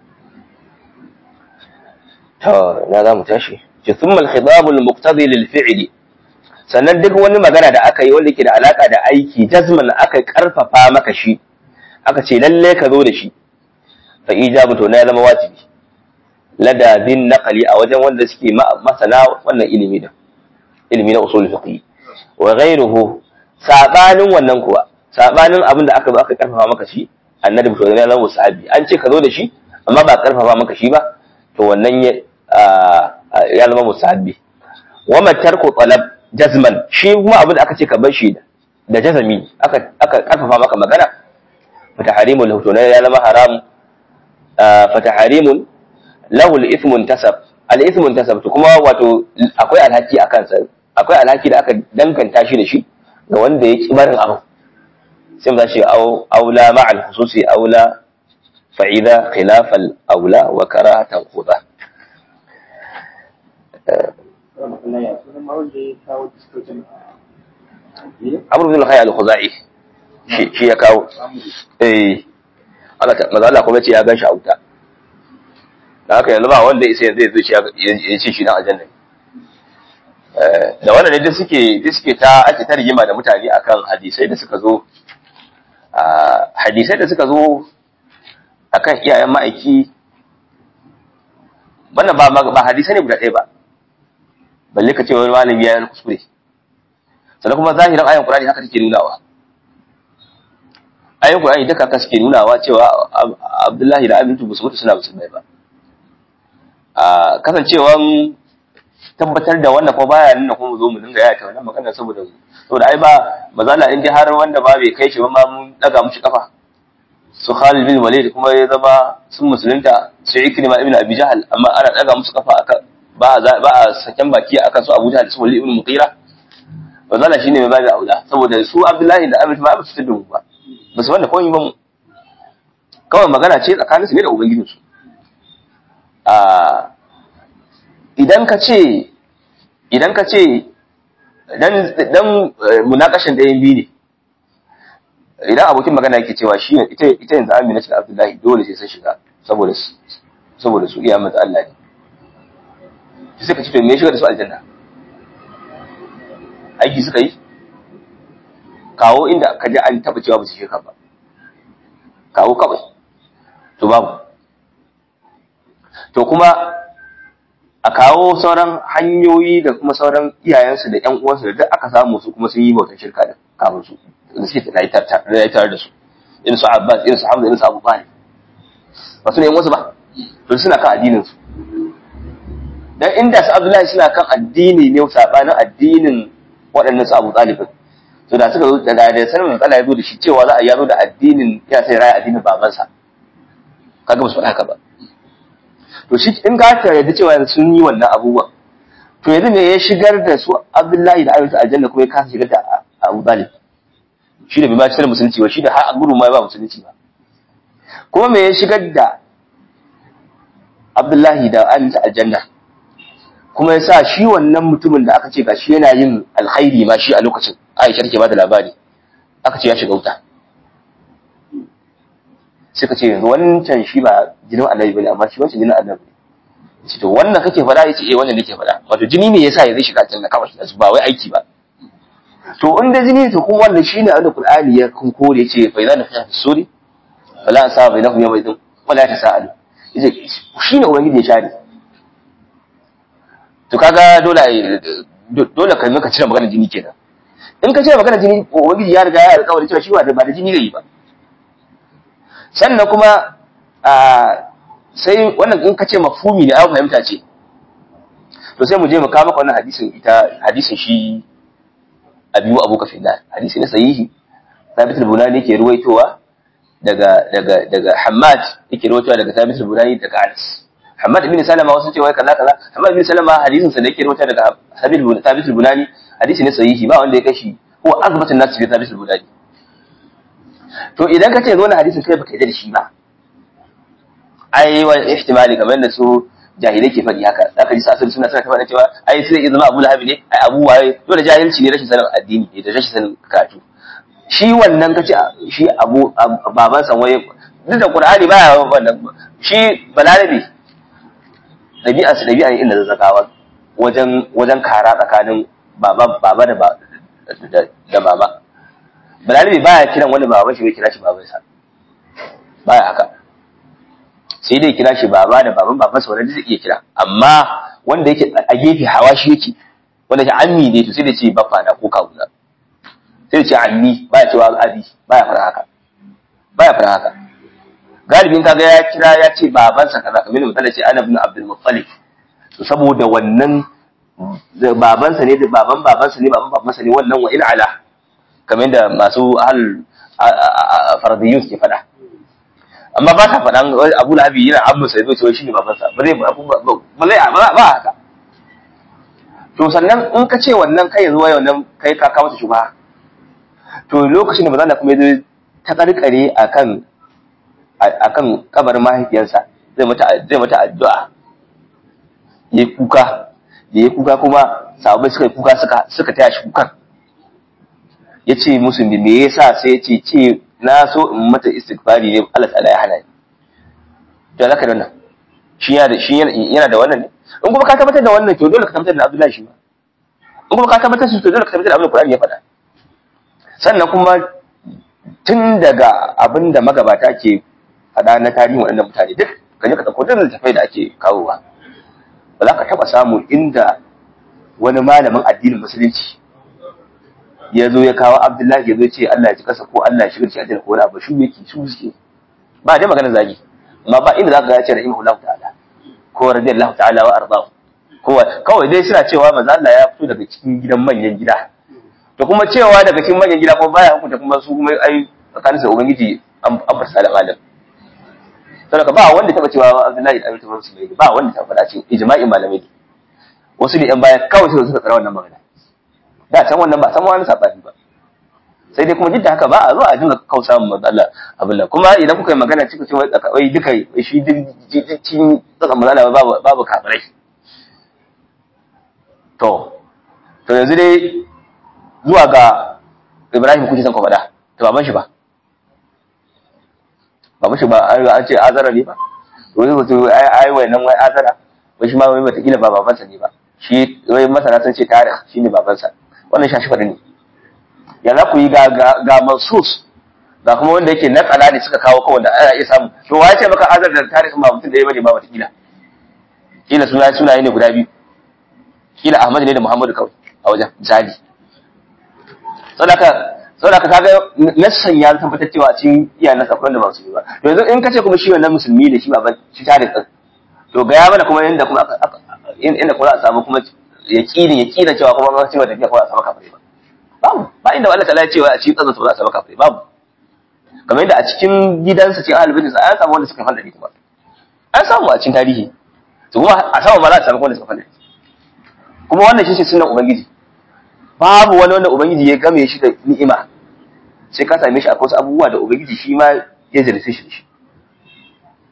to na za mu tashi ce thumma al-khitab al-muqtadi lil fi'li sannan duk wani magana da aka yi wanda ke da alaka da aiki jazman aka karfafa maka shi aka ce lalle ka zo da shi fa ijabu to na ya zama wajibi lada bin naqali a wajen wanda suke masana wannan ilimi da ilimi na usul fiqh wa ghayruhu sabanin wannan kuwa sabanin abin da aka zo aka karfafa maka shi annabi to ya zama sahabi an ce ka zo da shi amma ba karfafa maka shi ba to wannan ya ya zama musahabi wa matarku talab jazman shi kuma abin da aka ce ka bar shi da jazami aka aka karfafa maka magana fataharimu lahu to ya zama haram fataharimun lahu al-ithmu tasab al-ithmu tasab to kuma wato akwai alhaki a kansa akwai alhaki da aka danganta shi da shi ga wanda ya ki barin abu sai mu ce aula ma'al khususi aula fa'ida khilaf al-aula wa karahatan khudha Amr bin al-Hayy al-Khuzai shi ya kawo eh Allah ta maza Allah kuma ce ya ganshi a wuta da haka yanzu ba wanda isa yanzu ya ce shi dan aljanna da wannan ne duk suke duk suke ta ake ta rigima da mutane akan hadisai da suka zo hadisai da suka zo akan iyayen ma'aiki wannan ba ba hadisai ne guda ɗaya ba balle ka ce wani malami ya yi kuskure sannan kuma zahirin ayan Qur'ani haka take nunawa ayan Qur'ani duka haka suke nunawa cewa Abdullahi da Amintu ba su mutu suna musulmai ba a kasancewan tabbatar da wannan kuma baya nuna kuma zo mu dinga yaya wannan magana saboda saboda ai ba mazala in dai har wanda ba bai kai shi ba ma mun daga mushi kafa su Khalid bin Walid kuma ya zama sun musulunta sai Ikrima ibn Abi Jahl amma ana daga musu kafa aka ba a ba a saken baki akan su Abu Jahl da su Walid ibn Mughira mazala shine mai babu aula saboda su Abdullahi da Abi ba su tudun ba ba su wanda komai ba mu kawai magana ce tsakanin su ne da ubangijinsu a idan ka ce idan ka ce dan dan munakashin da yin biyu ne idan abokin magana yake cewa shi ita ita yanzu Amina ce Abdullahi dole sai sun shiga saboda saboda su iya mata Allah ne sai ka ce to me shiga da su aljanna aiki suka yi kawo inda ka ji an taba cewa ba su shiga ba kawo kawai to babu to kuma a kawo sauran hanyoyi da kuma sauran iyayensu da ƴan uwansu da duk aka samu su kuma sun yi bautar shirka da kafin su da suke da tare da su irin su Abbas irin su Hamza irin su Abu Bakar ba su ne wasu ba to suna kan addinin su dan inda su Abdullahi suna kan addini ne sabanin addinin waɗannan su Abu Talib to da suka zo da da sanin matsala ya zo da shi cewa za a yazo da addinin ya sai raya addinin babansa kaga ba su faɗa haka ba to shi in ka ta yadda cewa sun yi wannan abubuwan to yanzu ne ya shigar da su Abdullahi da Aisha aljanna kuma ya kasa shigar da Abu Talib shi da bai ma cikin musulunci ba shi da har gudu ma ba musulunci ba kuma me ya shigar da Abdullahi da Aminta aljanna kuma ya sa shi wannan mutumin da aka ce ga shi yana yin alkhairi ma shi a lokacin Aisha take ba da labari aka ce ya shiga wuta suka ce yanzu wancan shi ba jinin annabi bane amma shi wancan jinin annabi ne ce to wannan kake faɗa yace eh wannan nake faɗa wato jini ne yasa ya zai shiga aljanna kawai ba wai aiki ba to in da jini to kuma wannan shine abin da Qur'ani ya kun kore yace fa idan fi suri fala asaba bainahum yawma idin wala tasaalu yace shine ubangiji ya share to kaga dole dole kai maka cire magana jini kenan in ka cire magana jini ubangiji ya riga ya alƙawari cewa shi ba da ba da jini zai yi ba sannan kuma sai wannan in ka ce mafhumi ne an fahimta ce to sai mu je mu kawo maka wannan hadisin ita hadisin shi abiyu abu kafin da hadisi ne sahihi sabit al-bunani yake ruwaitowa daga daga daga Hammad yake ruwaitowa daga sabit al-bunani daga Anas Hammad ibn Salama wasu ce wai kaza kaza Hammad ibn Salama hadisin sa da yake ruwaitowa daga sabit sabit al-bunani hadisi ne sahihi ba wanda ya kashi ko azbatun nas bi sabit al-bunani to idan ka ce zo na hadisin kai baka yi da shi ba ai wa ihtimali kamar da su jahilai ke faɗi haka zaka ji sasar suna suna faɗa cewa ai sai zama Abu Lahab ne ai Abu waye to da jahilci ne rashin sanin addini ne da rashin sanin karatu shi wannan kace shi Abu baban san waye duk da Qur'ani baya wannan shi balarabi dabi'a su dabi'a ne inda zazzakawa wajen wajen kara tsakanin baba baba da da mama balarabi baya kiran wani baban shi bai kira shi babansa baya haka sai dai kira shi baba da baban babansa wanda zai iya kira amma wanda yake a gefe hawa shi yake wanda ke ammi ne to sai da ce baffa na ko kawuna sai da ce ammi baya cewa abi baya fara haka baya fara haka galibin kaga ya kira ya ce babansa kaza kamar misali ce ana ibn abdul muttalib to saboda wannan babansa ne da baban babansa ne baban babansa ne wannan wa in ala kamar yadda masu ahal faradiyun ke faɗa amma ba ta faɗan abu lahabi yana abu sai zai cewa shi ne babansa ba zai ba zai ba haka to sannan in ka ce wannan kai yanzu wai wannan kai ka kawo shi ba to lokacin da bazan kuma yazo ta karkare akan akan kabarin mahaifiyarsa zai mata zai mata addu'a yayi kuka yayi kuka kuma sahabbai suka yi kuka suka suka taya shi kukan ya ce musu me yasa sai ya ce ce na so in mata istighfari ne Allah ta'ala ya hana ni to zaka da wannan shi yana da shi yana da wannan ne in kuma ka tabbatar da wannan to dole ka tabbatar da Abdullahi shi ma in kuma ka tabbatar da to dole ka tabbatar da abin da Qur'ani ya faɗa sannan kuma tun daga abin da magabata ke faɗa na tarihin waɗannan mutane duk ka je ka ɗauko duk littafai da ake kawowa ba za ka taɓa samu inda wani malamin addinin musulunci ya zo ya kawo Abdullahi ya zo ce Allah ya ci kasa ko Allah ya shigar shi aljanna ko wani abu shi yake su suke ba dai magana zagi amma ba inda zaka ga ya ce rahimahullahu ta'ala ko radiyallahu ta'ala wa ardahu ko kawai dai suna cewa manzo Allah ya fito daga cikin gidan manyan gida to kuma cewa daga cikin manyan gida kuma baya hukunta kuma su kuma ai tsakaninsa ubangiji an farsa da malam saboda ba wanda taba cewa Abdullahi da Abi Tawfiq su ba wanda ta faɗa cikin ijma'in malamai wasu ne yan baya kawai suka tsara wannan magana da can wannan ba san wani sabani ba sai dai kuma duk da haka ba a zo a dinga kausa mu matsala abin nan kuma idan kuka yi magana cikin cewa wai duka shi cikin tsakan matsala babu babu kafirai to to yanzu dai zuwa ga Ibrahim kuke san ku faɗa to baban shi ba baban shi ba an ce azara ne ba to wani mutum ai ai wannan wai azara wai shi ma wai mata kila ba babansa ne ba shi wai masana sun ce tarih shine babansa wannan shashi faɗi ne ya za ku yi ga ga mansus ga kuma wanda yake na kala ne suka kawo kawai da ana iya samu to wa ce maka azar da tarihin ba mutum da ya bane ba wata kila kila suna sunaye ne guda biyu kila Ahmad ne da Muhammadu kawai a wajen misali saboda saboda kaga nassan ya tabbatar cewa cikin iyayen nasa akwai da ba su yi ba yanzu in kace kuma shi wannan musulmi ne shi ba shi tarihin to ga ya mana kuma yanda kuma inda kuma za a samu kuma yaqinin yaqinin cewa kuma an cewa tafiya kuma a samu kafare ba babu ba inda Allah ta'ala ya cewa a cikin tsazan ba za a samu kafare babu kamar yadda a cikin gidansa cikin ahlul bayt an samu wanda suka fada kuma an samu a cikin tarihi to kuma a samu ba za a samu wanda suka fada kuma wannan shi ce sunan ubangiji babu wani wanda ubangiji ya game shi da ni'ima sai ka same shi akwai wasu abubuwa da ubangiji shi ma ya jarrace shi da shi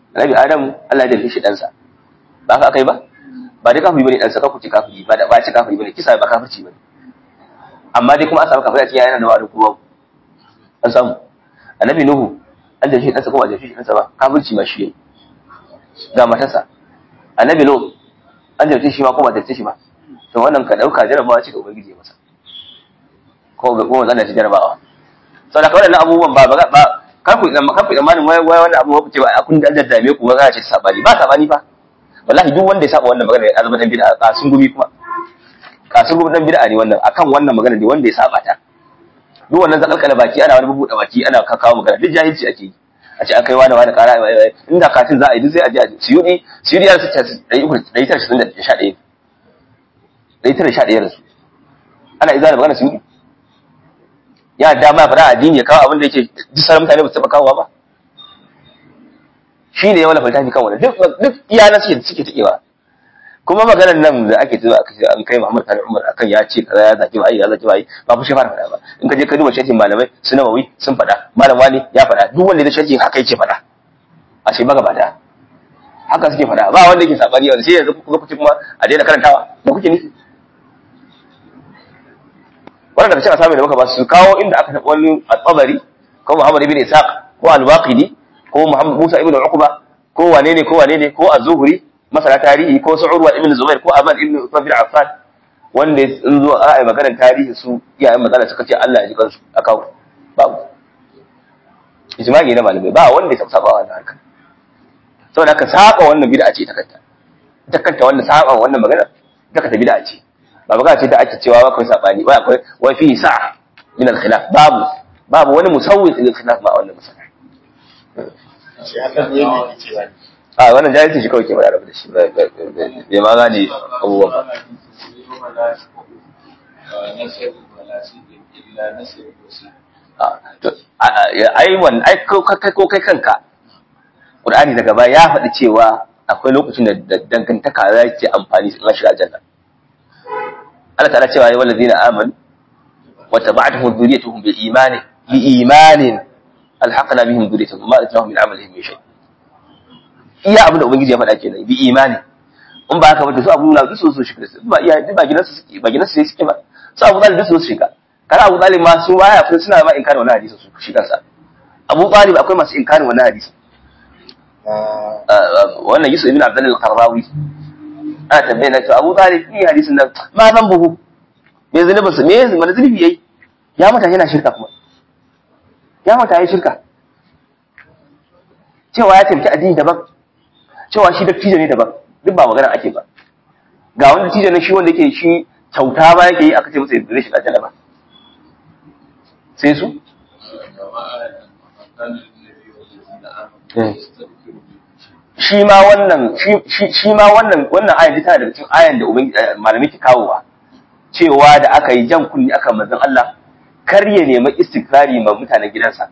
annabi adam Allah ya dace shi ɗansa ba haka akai ba ba dai kafiri bane ɗansa ka kuce kafiri ba da ba ci kafiri bane kisa ba kafirci bane amma dai kuma an samu kafiri a cikin yana da wa'adin kuma an samu annabi nuhu an dace shi ɗansa ko ba dace shi ɗansa ba kafirci ma shi yayi ga matarsa annabi lo an dace shi ma ko ba dace shi ba to wannan ka dauka jarabawa ce ga ubangiji masa ko ga kuma zan da jarabawa saboda kawai wannan abubuwan ba ba kar ku idan kar ku idan wai wai wannan abu ku ce ba kun da daddame ku ba ce sabani ba sabani ba wallahi duk wanda ya saba wannan magana ya zama dan bid'a kasun gumi kuma kasun gumi dan bid'a ne wannan akan wannan magana ne wanda ya saba ta duk wannan zakalkala baki ana wani bubuɗe baki ana kakawo magana duk jahilci ake yi a ce akai wani wani kara inda katin za a yi duk sai a je a siyudi siyudi ya su ɗari uku ɗari tara sittin da sha ɗaya ɗari tara sha ɗaya da su ana iza da magana siyudi ya dama ya faɗa addini ya kawo abin da yake duk sauran mutane ba su taɓa kawowa ba shi ne ya wala faltafi kan wani duk iyana suke suke taƙewa kuma maganar nan da ake zuwa aka ce an kai Muhammad Sani Umar akan ya ce kaza ya zaki bai ya zaki bai ba ku shi fara faɗa ba in ka je ka duba shafin malamai su Nawawi sun faɗa malam wani ya faɗa duk wanda ya shafin haka yake faɗa a ce maga bada haka suke faɗa ba wanda yake sabani yanzu sai yanzu kuka kuce kuma a daina karantawa da kuke nufi wannan daga cikin asami da muka ba su kawo inda aka taɓa wani al-Tabari ko Muhammad ibn Ishaq ko al-Waqidi ko Muhammad Musa ibn Uqba ko wane ne ko wane ne ko Az-Zuhri masana tarihi ko su Urwa ibn Zubair ko Aban ibn Uthman bin Affan wanda in zo a ai maganar tarihi su iyayen magana suka ce Allah ya ji kansu a kawo babu ijma'i na malamai ba wanda ya saba wannan harka saboda ka saba wannan bid'a ce ta kanta ta kanta wannan saba wannan magana ta kanta bid'a ce ba magana ce ta ake cewa ba kai sabani ba akwai wa fi sa'a min al-khilaf babu babu wani musawwi lil khilaf ma wannan masala shi haka ne ne cewa a wannan jahilci shi kawai ke bada rabu da shi bai ma gane abubuwan ba ai wannan ai ko kai kanka Qur'ani daga baya ya faɗi cewa akwai lokacin da dangantaka za ki amfani in shiga aljanna Allah ta'ala cewa ya wallazina amanu wa tabi'atuhum dhurriyyatuhum bi imanin bi imanin alhaqna bihim dhurriyyatuhum ma atahum min amalihim min shay' iya abin da ubangiji ya faɗa kenan bi imani in ba haka ba to su abu na duk su shiga ba iya ba gidansu suke ba gidansu sai suke ba su abu talib duk su shiga kana abu talib ma su baya kuma suna ma inkarin wannan hadisi su shi kansa abu talib akwai masu inkarin wannan hadisi wannan yusuf ibn abdul qarrawi ana tambaye na to abu talib ni hadisin nan ma zan buhu me zunubin sa me mana zunubi yayi ya mata yana shirka kuma ya mata yayi shirka cewa ya taimaki addini daban cewa shi dattijo ne daban duk ba magana ake ba ga wani dattijo ne shi wanda yake shi kyauta ba yake yi aka ce masa ya zai shiga aljanna ba sai su shi ma wannan shi ma wannan wannan ayan tana daga cikin ayan da ubangiji malami ke kawowa cewa da aka yi jan kunni aka manzon Allah kar ya nemi istikrari ma mutanen gidansa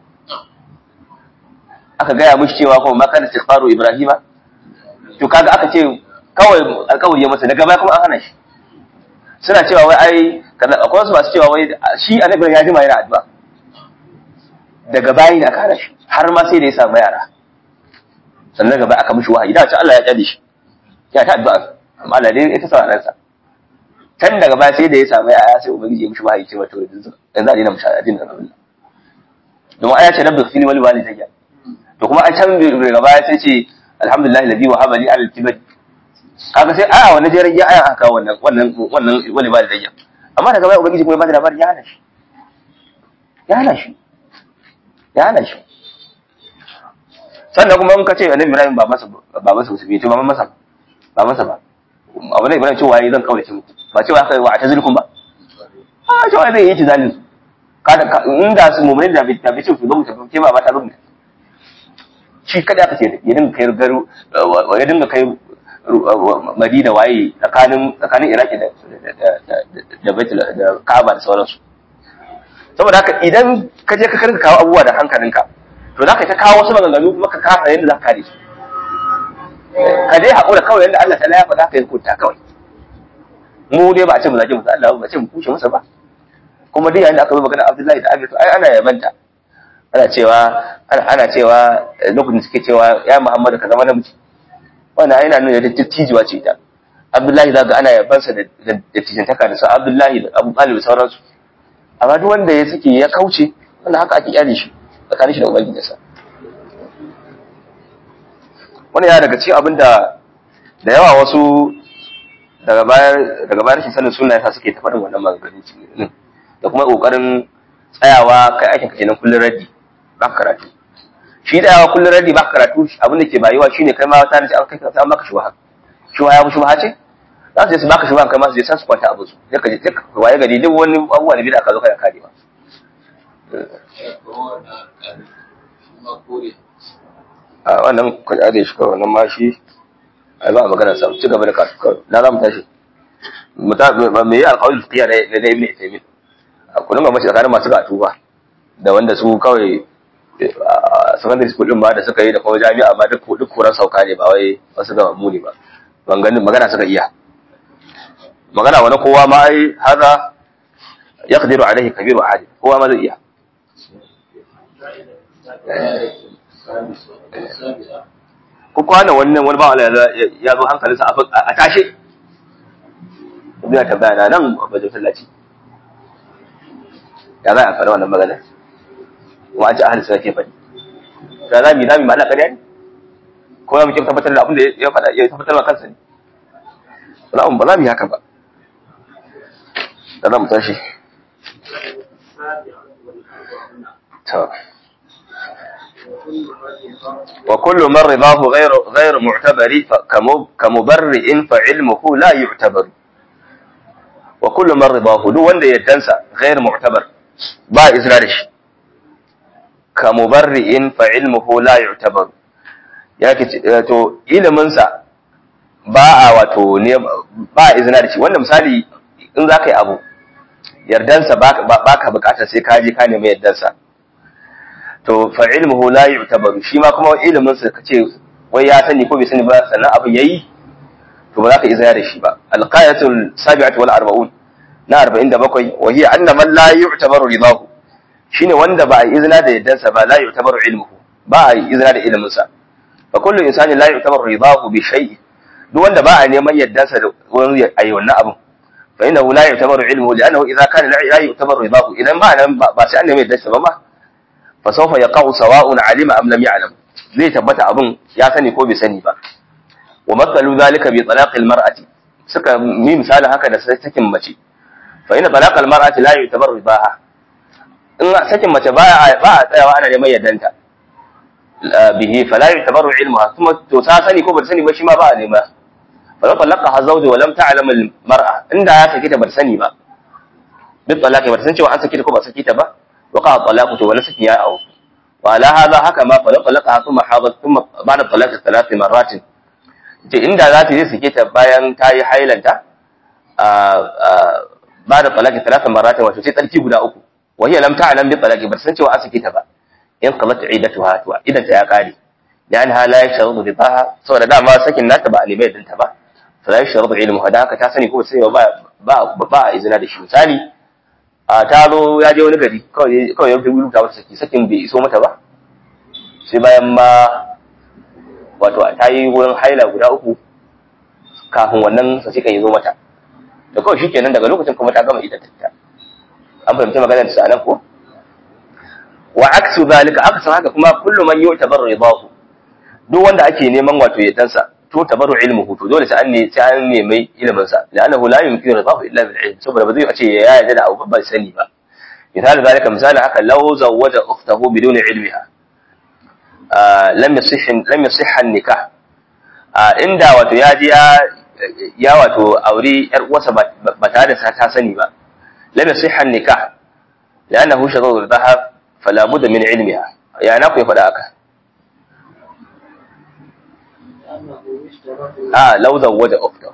aka gaya mishi cewa kuma makar istighfaru ibrahima to kaga aka ce kawai alƙawari ya masa daga baya kuma an hana shi suna cewa wai ai kaza akwai wasu masu cewa wai shi annabi ya jima yana addu'a daga baya ne aka hana shi har ma sai da ya samu yara sannan gaba aka mishi wahayi da ce Allah ya kyale shi ya ta addu'a amma Allah dai ita sa ransa can daga baya sai da ya samu yara sai ubangiji ya mishi wahayi cewa to yanzu yanzu a dina mishi addinin Allah domin aya ce rabbi fili wal walidayya to kuma a can daga baya sai ce alhamdulillah ladhi wa habali ala al-kibr kaga sai aya wannan jerin ya aya aka wannan wannan wannan wani ba da dayya amma daga baya ubangiji kuma ya bada labarin ya hana shi ya hana shi ya hana shi sannan kuma in ka ce annabi Ibrahim ba masa ba masa musulmi to ba masa ba masa ba abu ne Ibrahim cewa yi zan kaurace muku ba cewa aka yi wa atazilkum ba a cewa zai yi tizalin kada inda su mu'minin da bai tabi ce su ba mu tafi ke ba ba ta rubuta shi kada aka ce ya dinga kai garu ya dinga kai Madina waye tsakanin tsakanin Iraki da da Baitul da Kaaba da sauransu saboda haka idan ka je ka karka kawo abubuwa da hankalinka to za ka ta kawo wasu maganganu kuma ka kasa yadda za ka kare su ka dai haƙura kawai yadda Allah ta ya faɗa ka yi hukunta kawai mu dai ba a ce mu zage musu Allah ba a ce mu kushe masa ba kuma dai yayin da aka zo magana Abdullahi da Abi to ai ana yabanta ana cewa ana cewa lokacin suke cewa ya Muhammadu ka zama namiji wannan yana nuna da dattijuwa ce ita Abdullahi zaka ana yabansa da da tijantaka da sa Abdullahi da Abu Talib da sauransu amma duk wanda ya suke ya kauce wannan haka ake kyale shi tsakanin shi da ubangijinsa wannan ya daga cikin abin da da yawa wasu daga bayar daga bayar shi sanin sunna yasa suke ta faɗin wannan maganganu din da kuma kokarin tsayawa kai aikin ka kenan kullun raddi ba karatu shi tsayawa kullun raddi ba karatu abin da ke bayuwa shine kai ma ta an kai ta maka shubha shubha ya shubha ce za su je su baka shubha kai ma su je san su kwanta abin su sai ka je ka waye gari duk wani abubuwa da bid'a ka zo kana karewa a wannan kwaja da shi kawai wannan ma shi ai ba magana sa ci gaba da karatu kawai na za mu tashi me yi alƙawar fiqhiya na da ibn Taymiyyah a kullum ga mace tsakanin masu gatu ba da wanda su kawai secondary school din ba da suka yi da kuma jami'a ma duk duk kuran sauka ne ba wai wasu ga muni ba ganin magana suka iya magana wani kowa ma ai haza yaqdiru alaihi kabiru ahad kowa ma zai iya ko kwana wannan wani ba Allah ya zo hankalinsa a tashe ina tambaya na nan a wajen sallaci ya za a faɗi wannan magana kuma an ci ahli suna ke faɗi da za mu yi za mu yi ma'ana ƙarya ne ko za mu ke tabbatar da abin da ya faɗa ya tabbatar da kansa ne ba za mu yi haka ba da za mu tashi to وكل من رضاه غير غير معتبر كمبرئ فعلمه لا يعتبر وكل من رضاه دو wanda yaddansa غير معتبر ba izina da shi كمبرئ فعلمه لا يعتبر yake to ilimin sa ba a wato ne ba izina da shi wanda misali in za ka yi abu yardansa ba ka bukatar sai ka je ka nemi yardansa to fa ilmuhu la yu'tabaru shi ma kuma ilimin sa kace wai ya sani ko bai sani ba sannan abin yayi to ba za ka izaya da shi ba alqayatul sabi'atu wal arba'un na 47 wa hiya anna man la yu'tabaru ridahu shine wanda ba a izina da yaddan sa ba la yu'tabaru ilmuhu ba a izina da ilimin sa fa kullu insani la yu'tabaru ridahu bi shay'in duk wanda ba a neman yaddan sa da wani ayi wannan abin fa innahu la yu'tabaru ilmuhu li'annahu idza kana la yu'tabaru ridahu idan ba nan ba sai an nemi yaddan sa ba ma fasaufa ya kawo sawa'un alima am lam ya'lam zai tabbata abin ya sani ko bai sani ba wa matsalu zalika bi talaqil mar'ati suka mi misalin haka da sakin mace fa inna talaqal mar'ati la yu'tabar ribaha in sakin mace ba ba a tsayawa ana neman yaddanta bihi fala yu'tabaru ilmuha kuma to ta sani ko ba sani ba shi ma ba a nema fa talaqa hazawju wa lam ta'lam al mar'a inda ya saki ta ba sani ba bi talaqi ba san cewa an saki ta ko ba saki ta ba وقع الطلاق ولا سكن يا أو وعلى هذا هكما فلو طلقها ثم حاضت ثم بعد الطلاق ثلاث مرات ce inda za ta je sake ta bayan ta yi hailanta ba da talaki talata marata wato sai tsarki guda uku wa hiya lam ta'lam bi talaqi bar san cewa an sake ta ba in qalat iddatuha to idan ta ya kare dan hala ya sharudu ridaha saboda dama sakin nata ba a nemi yadda ba fa la sharudu ilmu hada haka ta sani ko sai ba ba ba a izina da shi misali a ta zo ya je wani gari kawai kawai ya rubuta mata saki sakin bai iso mata ba sai bayan ma wato ta yi wurin haila guda uku kafin wannan saki kan yi zo mata da kawai shi kenan daga lokacin kuma ta gama ita ta an fahimci maganar sa nan ko wa aksu zalika aksan haka kuma kullu man yu'tabar ridahu duk wanda ake neman wato yadansa to tabaru ilmuhu to dole sai an ne sai an nemi ilimin sa la'annahu la yumkinu ridahu illa bil ilm saboda ba zai ce ya yarda da abu ba sani ba misali zalika misali haka law zawwaja ukhtahu biduni ilmiha lam yasih lam yasih an-nikah inda wato ya ji ya ya wato aure yar uwarsa ba tare da ta sani ba lam yasih an-nikah la'annahu shadadu ridaha fala budda min ilmiha ya na ku ya faɗa haka a lau zawwaja ukhtahu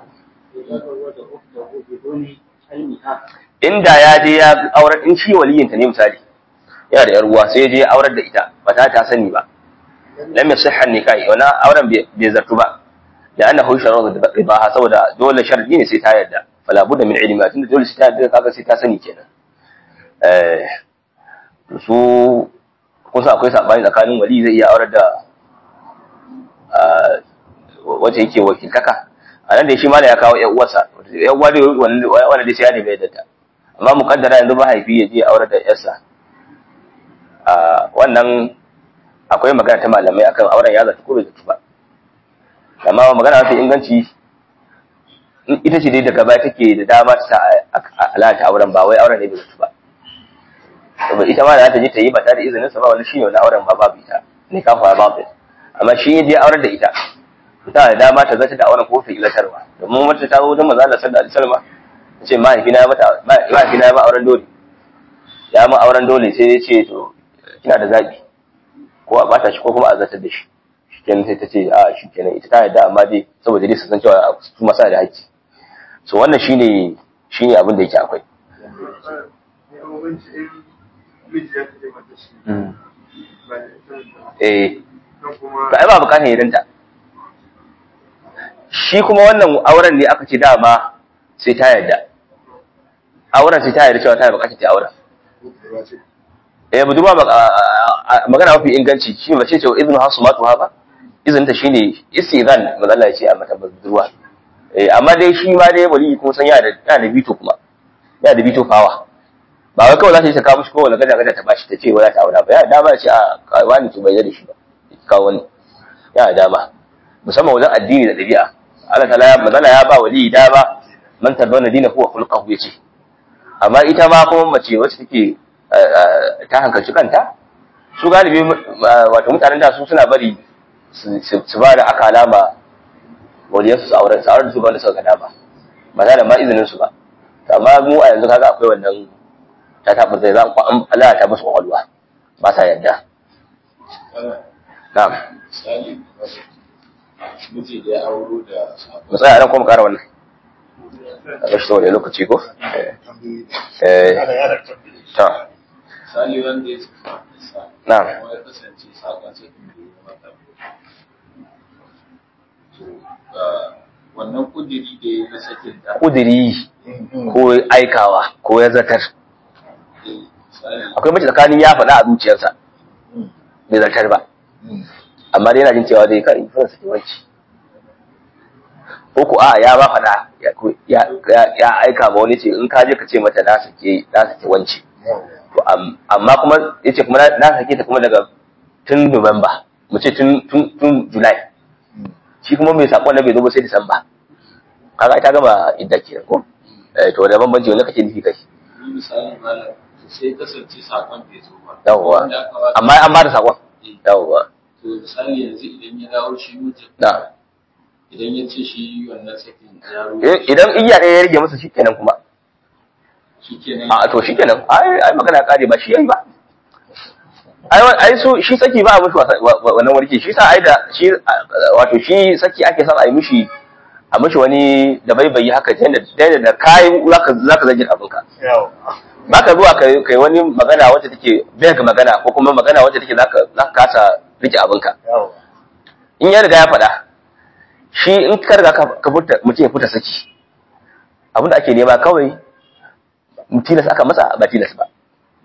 inda ya je ya aurar in shi waliyinta ne misali yana da yar uwa sai ya je ya aurar da ita ba ta ta sani ba lam yasihha nikah wannan auren bai zartu ba da annahu sharadu ribaha saboda dole sharadi ne sai ta yarda fala budda min ilmi tunda dole sai ta yarda kaga sai ta sani kenan eh su kusa akwai sabani tsakanin wali zai iya aurar da wacce yake wakiltaka a nan da shi mala ya kawo yan uwarsa yan uwa dai wanda dai sai ya nemi yadda ta amma mukaddara yanzu mahaifi ya je aurar da yarsa wannan akwai magana ta malamai akan auren ya zata ko bai zata ba amma magana mafi inganci ita ce dai daga baya take da dama ta sa alata auren ba wai auren ne bai zata ba saboda ita ma da ta je ta yi ba tare da izinin sa ba wani shine wani auren ba babu ita ne ka fara babu amma shi ya je auren da ita ta da dama ta zata da auren ko fi ilatarwa domin wata ta zo wajen manzo Allah sallallahu alaihi wasallam ta ce mahaifina ya mata mahaifina ya ma auren dole ya ma auren dole sai ya ce to kina da zabi ko a bata shi ko kuma a zartar da shi shikenan sai ta ce a shikenan ita ta yarda amma dai saboda dai su san cewa su masa da haƙƙi so wannan shine shine abin da yake akwai eh to ai ba bukatan yadanta shi kuma wannan auren ne aka ce dama sai ta yarda auren sai ta yarda cewa ta bukatar ta auren eh budurwa magana mafi inganci shi mace ce izinu hasu matu ha ba izinin ta shine istizan mazalla ya ce a mata budurwa eh amma dai shi ma dai wali kuma san yana da yana da bito kuma yana da bito fawa ba wai kawai za ta yi ta kawo mishi kowane gada gada ta bashi ta ce wai za ta aura ba ya dama ce a wani to bai da shi ba kawo wani ya dama musamman wajen addini da ɗabi'a Allah ta ya mazala ya ba wali dama man tarbana dina huwa khulqahu yace amma ita ma kuma mace wacce take ta hankalci kanta su galibi wato mutanen da su suna bari su ba da aka alama waliyarsu su auren su auren su ba da suka gada ba ba da ma izinin su ba amma mu a yanzu kaga akwai wannan ta taɓa zai za ku Allah ta musu kwakwalwa ba sa yadda na'am miji da ya auro da mu tsaya nan kuma ƙara wannan a ga shi ta wani lokaci ko eh ta misali wanda ya sa na'am kuma ya kasance sakon sai kuma ya mata to wannan kudiri da ya na sakin da kudiri ko aikawa ko ya zatar misali akwai mace tsakanin ya faɗa a zuciyarsa bai zartar ba amma dai yana jin cewa dai kai fara saki wanci ko ko a ya ba faɗa ya ya aika ma wani ce in ka je ka ce mata na sake na sake wanci to am- amma kuma yace kuma na na sake ta kuma daga tun Nuwamba mu ce tun tun tun July shi kuma mai sakon na bai zo ba sai Disamba kaga ta gama idda kenan ko eh to da bambanci wanda kake nufi kai misali malam sai kasance sakon bai zo ba yawwa Wanda aka ba- amma an ba da sakon yawwa to misali yanzu idan ya dawo shi mutum na idan ya ce shi wannan sakin yaro Eh, idan iya ɗaya ya rage masa shikenan kuma shi kenan a to shikenan ai ai magana kare ba shi yayi ba ai wa- ai so shi saki ba a mushi wasa- wa- wa- wannan warke shi sa ai da shi a- wato shi saki ake son a yi mishi a mishi wani da bai bai haka ta yadda ta yadda da kai zaka zaka zage abinka ba ka zuwa kai kai wani magana wacce take bai ga magana ko kuma magana wacce take zaka zaka kasa rike abinka in ya riga ya faɗa shi in ka riga ka ka furta mutum ya furta saki abin da ake nema kawai tilas aka masa ba tilas ba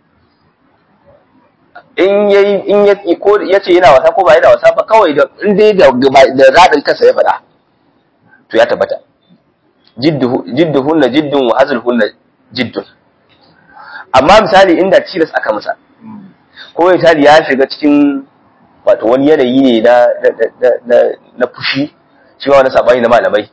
in yayi in ya ko yace yana wasa ko ba yana wasa ba kawai da in dai da da radin kansa ya faɗa to ya tabbata jidduhu jidduhunna jiddun wa hazluhunna jiddun amma misali inda tilas aka masa ko misali ya shiga cikin wato wani yanayi ne na na na na fushi shi ma wani sabani na malamai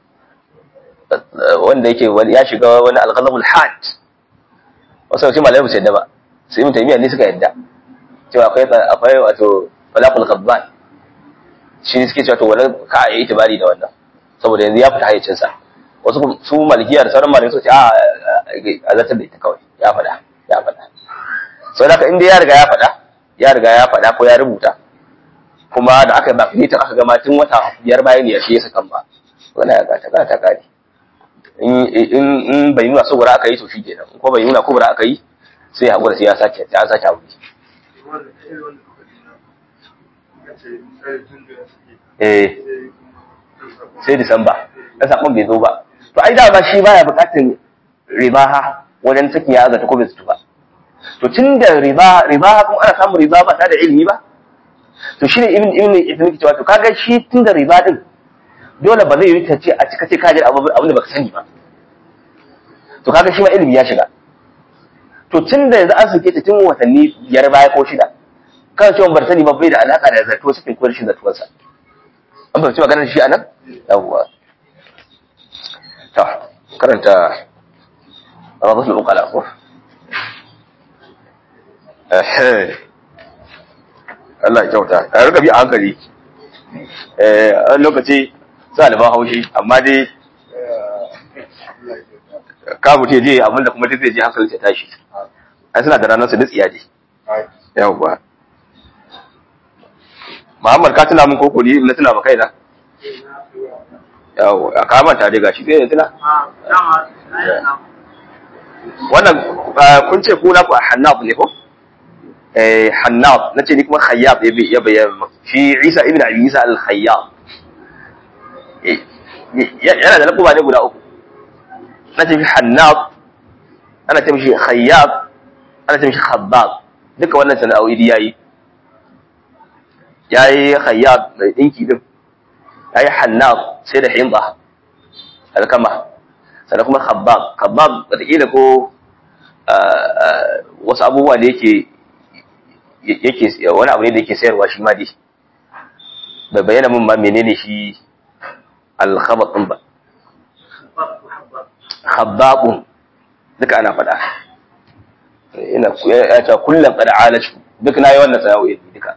wanda yake wani ya shiga wani alghazabul had wasu wasu malamai ba su yadda ba sai mun taimiya ne suka yadda cewa akwai akwai wato falaqul qabban shi ne suke cewa to wannan ka a yi itibari da wannan saboda yanzu ya fita hayyacin sa wasu kuma- su malikiya da sauran malamai suka ce a a zartar da ita kawai ya faɗa ya faɗa sau da inda ya riga ya faɗa ya riga ya faɗa ko ya rubuta kuma da aka yi bakinitin aka gama tun wata biyar bayan ya shi ya sakan ba wannan ya gata gata kare in in in bai nuna saboda aka yi to shi kenan ko bai nuna kubura aka yi sai ya hakura sai ya sake ya sake abu eh sai disamba dan sakon bai zo ba to ai da ba shi baya bukatun ribaha wajen sakin ya zata ko bai zutu ba to tun da riba riba kuma ana samun riba ba tare da ilimi ba to shine ibn ibn ibn cewa to kaga shi tun da riba din dole ba zai yi ta ce a cika ce ka ji abu abin da baka sani ba to kaga shi ma ilimi ya shiga to tun da yanzu an suke ta tun watanni biyar baya ko shida kan cewa bar sani ba bai da alaka da zato sakin ko rashin zatuwarsa an fahimci maganar shi anan yawwa ta karanta rabatul uqala ko eh Allah ya kyauta a rika bi a hankali eh a lokaci sa da ba haushi amma dai ka mutu je abin da kuma duk zai je hankali ta tashi ai suna da ranar su tsiya je yawwa Muhammad ka tuna min koko ni na tuna ba kaina yawo a kama ta daga shi zai tuna wannan kun ce ku na ku hannaf ne ko eh hannaf nace ni kuma khayyab ya bayyana shi Isa ibn Abi Isa al-Khayyab yana da lakuba ne guda uku nace shi hannaf ana ce mishi khayyab ana ce mishi khabbab duka wannan sana'o'i yayi yayi khayyab mai dinki din yayi hannaf sai da himba alkama sannan kuma khabbab khabbab wataƙila ko wasu abubuwa da yake yake wani abu ne da yake sayarwa shi ma dai bai bayyana min ma menene shi alkhabat din ba khabbabun duka ana faɗa ina ya ta kullum qad alaju duk nayi wannan sana'o'i duka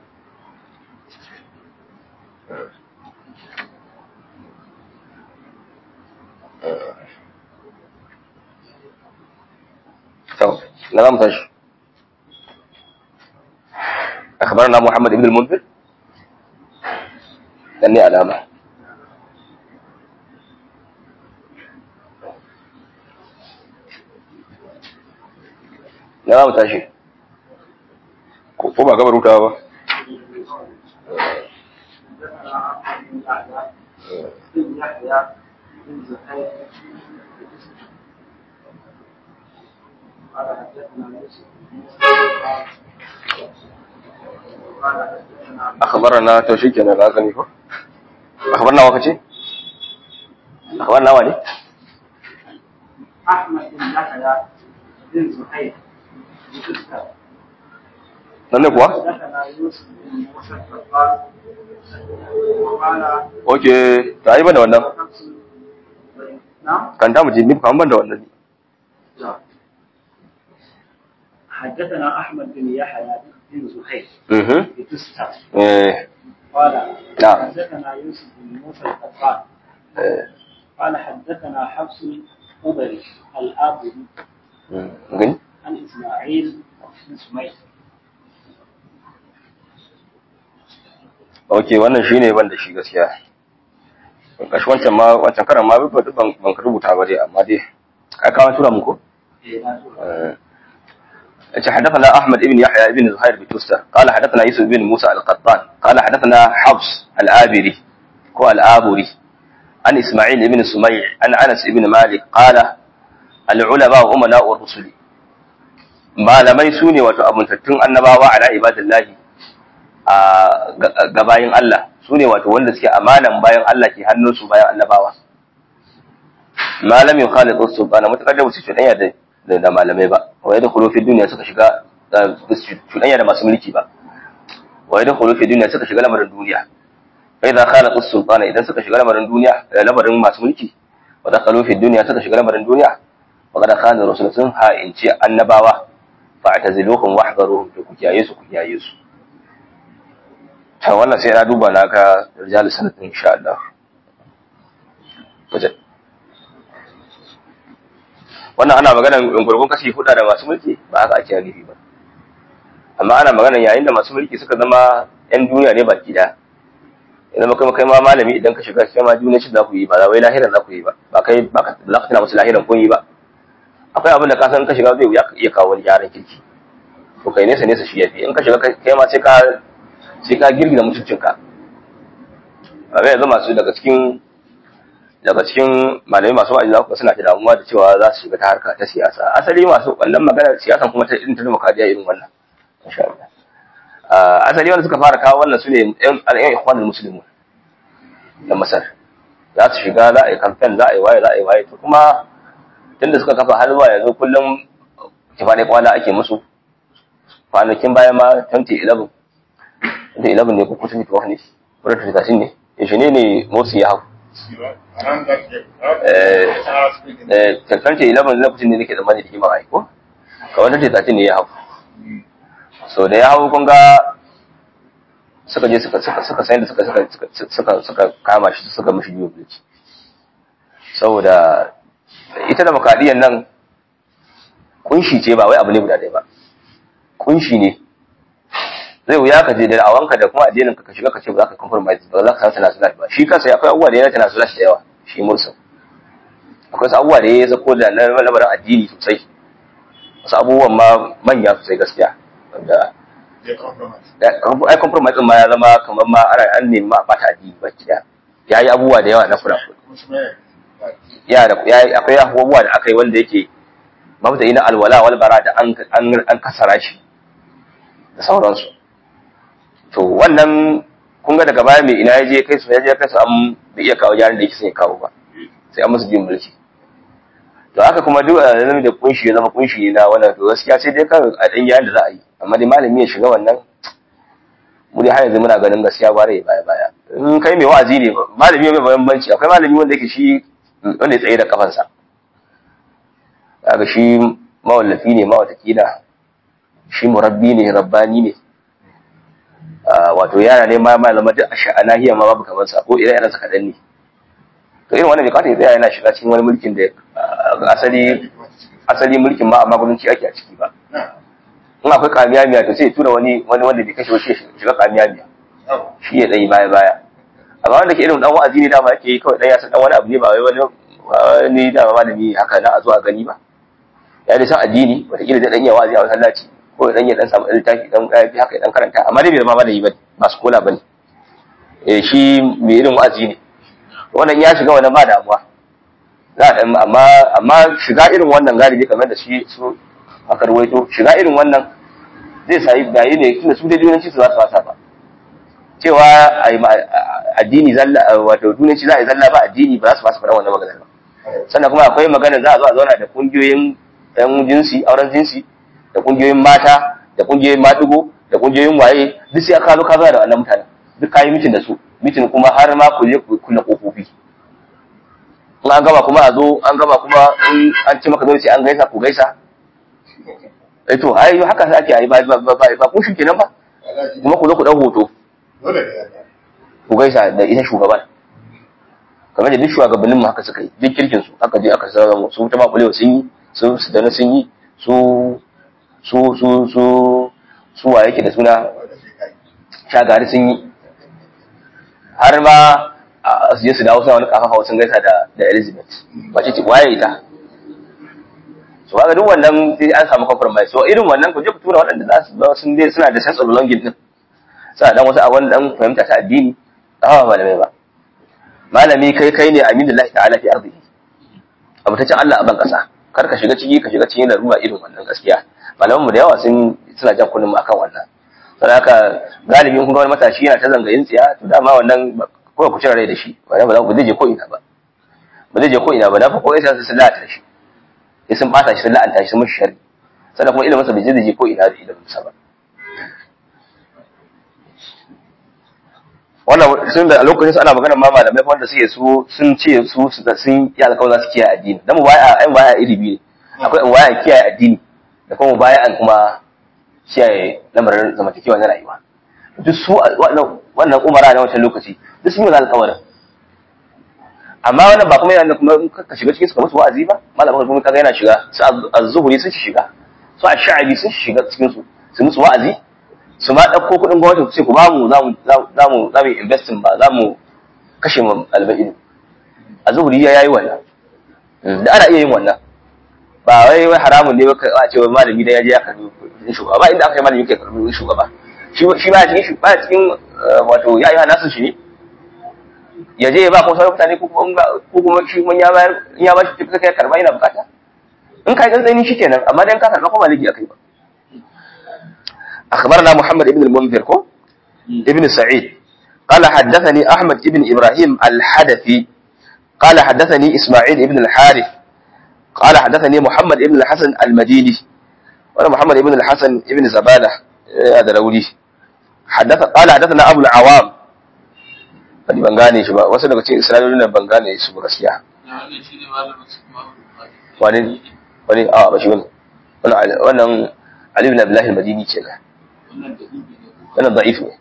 تو نظام تش أخبرنا محمد بن المنذر لأني علامة نظام تشي ko ba gabar wuta ba أخبرنا توشيك أنا لا أغني أخبرنا وقتي أخبرنا ولي أحمد بن يحيى بن زهير nan kuwa? حدثنا يوسف بن موسى قال وقال ok ta yi ban da wannan نعم kan ta muji ni kan ban da wannan حدثنا أحمد بن يحيى بن زهير mhm بتستر eh قال نعم. حدثنا يوسف بن موسى القطان eh قال حدثنا حفص القبري الآبدي mm, gani عن إسماعيل بن سمير ok wannan shine ban da shi gaskiya kashi wancan ma wancan karan ma ban ban ban ka rubuta ba dai amma dai ka kawo tura muku yace حدثنا احمد بن يحيى بن زهير بن قال حدثنا يوسف بن موسى القطان قال حدثنا حفص الآبري هو الآبري عن اسماعيل بن سميع عن انس بن مالك قال العلماء امناء الرسل malamai su ne wato abuntattun annabawa ala ibadillahi a ga bayin Allah su ne wato wanda suke amanan bayan Allah ke hannunsu bayan annabawa malamin khalid sultana mutakar da su cuɗanya da da malamai ba wa yadda khulufi duniya suka shiga cuɗanya da masu mulki ba wa yadda khulufi duniya suka shiga lamarin duniya fa idza khalid sultana idan suka shiga lamarin duniya lamarin masu mulki wa da khulufi duniya suka shiga lamarin duniya wa kada khalid rasul sun ha'inci annabawa fa'taziluhum wahdharuhum to ku kiyaye su ku kiyaye su ta wannan sai na duba na ga rijal sanatin insha Allah waje wannan ana magana gurgun kashi hudu da masu mulki ba haka ake nufi ba amma ana magana yayin da masu mulki suka zama yan duniya ne baki da idan kai kai ma malami idan ka shiga kai ma duniya shi za ku yi ba wai lahiran za ku yi ba ba kai ba ka za ka tana musu lahiran kun yi ba akwai abin da ka san ka shiga zai wuya ka iya kawo wani gyaran kirki to kai nesa nesa shi yafi in ka shiga kai ma sai ka sai ka girgiza mutuncinka ba bai yanzu masu daga cikin daga cikin malamai masu wa'azi za ku suna da damuwa da cewa za su shiga ta harka ta siyasa asali masu wannan magana siyasan kuma ta irin ta demokradiyya irin wannan insha Allah asali wanda suka fara kawo wannan su ne yan ikhwanul muslimun na Masar za su shiga za a yi campaign za a yi waye za a yi waye to kuma tunda suka kafa har zuwa yanzu kullum kifaɗe kwana ake musu kwanakin baya ma 2011 2011 ne ko 2012 ne ko 2013 ne yaushe ne ne Morsi ya hau karfe 11 lokacin da nake tsammani da kima a ko kawai na tetatin ne ya hau so da ya hau kun ga suka je suka suka sayan da suka suka suka kama shi suka mishi biyu bulci saboda ita da makadiyan nan kunshi ce ba wai abu ne guda ɗaya ba kunshi ne zai wuya ka je da awanka da kuma addinin ka ka shiga ka ce ba za ka compromise ba za ka samu tanasulat ba shi kansa akwai abubuwa da ya tanasulat da yawa shi mursa akwai wasu abubuwa da ya zako da na lamarin addini sosai wasu abubuwan ma manya sosai gaskiya wanda ai compromise ma ya zama kamar ma ana an nemi ma bata addini ba kiya ya yi abubuwa da yawa na kura ya da akwai abubuwa da aka yi wanda yake mabda ina alwala wal bara da an an kasara shi da sauransu to wannan kun ga daga baya mai ina ya je kai su ya je kai su an bai iya kawo jarin da yake son ya kawo ba sai an musu jin mulki to haka kuma duk a zama da kunshi ya zama kunshi na wannan to gaskiya sai dai kan a dan yayin da za a yi amma dai malami ya shiga wannan mu dai har yanzu muna ganin gaskiya ba rai baya baya in kai mai wa'azi ne malami mai bambanci akwai malami wanda yake shi wanda ya tsaye da kafansa kaga shi mawallafi ne ma watakila shi murabbi ne rabbani ne wato yara ne ma malama duk a nahiya ma babu kamar sa ko ire iren sa kadan ne to irin wannan bai kawata ya tsaya yana shiga cikin wani mulkin da asali asali mulkin ma amma gwamnati ake a ciki ba in akwai kamiyamiya to sai tura wani wani wanda bai kashe wasu ya shiga kamiyamiya shi ya dai baya baya amma wanda ke irin dan wa'azi ne dama yake yi kawai dan ya san dan wani abu ne ba wai wani wani dama malami haka na a zuwa gani ba ya dai san addini wataƙila zai dan iya wa'azi a masallaci ko dan ya dan samu littafi dan kayafi haka dan karanta amma dai bai zama malami bane ba su kola bane eh shi mai irin wa'azi ne wannan ya shiga wannan ba damuwa za a amma amma shiga irin wannan galibi kamar da shi su aka ruwaito shiga irin wannan zai sayi bayi ne tunda su da dunanci su za su wasa ba cewa addini zalla wato dunanci za a yi zalla ba addini ba za su fasa fara wannan maganar ba sannan kuma akwai magana za a zo a zauna da kungiyoyin ɗan jinsi auren jinsi da kungiyoyin mata da kungiyoyin madugo da kungiyoyin waye duk sai aka zo ka zauna da wannan mutanen duk kayi mitin da su mitin kuma har ma ku je ku kulle kofofi in an gama kuma a zo an gama kuma in an ce maka dole sai an gaisa ku gaisa eh to ai haka sai ake yi ba ba ba ba kun shi kenan ba kuma ku zo ku dau hoto ku gaisa da ita shugaban kamar da duk shugabannin mu haka suka yi duk kirkin su aka je aka sarrafa su ta makulewa sun yi su su dana sun yi su su su su su wa yake da suna shagari sun yi har ma su je su dawo suna wani kafafa sun gaisa da da Elizabeth wace ce waye ita so kaga duk wannan sai an samu compromise so irin wannan ku je ku tura waɗanda za su ba sun dai suna da sense of belonging din suna dan wasu a wani dan fahimta ta addini ba malamai ba malami kai kai ne aminullahi ta'ala fi ardihi abu ta ce Allah a ban kasa kar ka shiga ciki ka shiga cikin larura irin wannan gaskiya malaman mu da yawa sun suna jan kullum akan wannan saboda haka galibi kun ga wani matashi yana ta zangayin tsiya to dama wannan kawai ku cire rai da shi ba za ku zai je ko ina ba ba zai je ko ina ba na fa ko sai sun la'ata shi sai sun bata shi sun la'anta shi sun mishi sharri sannan kuma ilimin sa bai zai je ko ina da ilimin sa ba wannan sun da a lokacin su ana magana ma malamai wanda suke su sun ce su sun yi alƙawar za su kiyaye addini dan mu baya ai baya iri biyu ne akwai in baya kiyaye addini da kuma baya an kuma kiyaye lamarin zamantakewa na rayuwa duk su wannan umara na wancan lokaci duk sun yi wani alƙawarin amma wannan ba kuma yana kuma ka shiga cikin su kamar su wa'azi ba malamin kuma kaga yana shiga su az-zuhuri sun shiga su ash-sha'bi sun shiga cikin su su musu wa'azi su ma ɗauko kuɗin gwamnati su ce ku ba mu za mu za mu za mu investing ba za mu kashe mu alba'idu a zuhuri ya yayi wannan da ana iya yin wannan ba wai wai haramun ne ba a ce wai malami da ya je ya karbi shugaba ba inda aka yi malami ke karbi shugaba shi shi ba cikin shi ba cikin wato ya yi nasu shi ne ya je ya ba kuma sauran mutane ko kuma ko kuma shi mun ya bayar in ya ba shi tafi kai karba yana bukata in kai gantsani shi kenan amma dan ka karba kuma ligi akai ba أخبرنا محمد بن المنذر كو ابن سعيد قال حدثني أحمد بن إبراهيم الحدثي قال حدثني إسماعيل بن الحارث قال حدثني محمد بن الحسن المديني وأنا محمد بن الحسن بن زبالة هذا لولي حدث قال حدثنا أبو العوام Wani ban gane shi ba wasu daga cikin isra'ilolin nan ban gane su ba gaskiya wani wani a ba shi bane wannan wannan Ali ibn Abdullah al-Madini kenan wannan da'if ne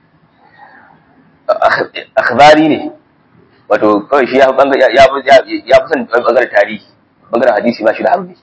akhbari ne wato kawai shi ya fi ya fi ya fi son bangaren tarihi bangaren hadisi ba shi da harbi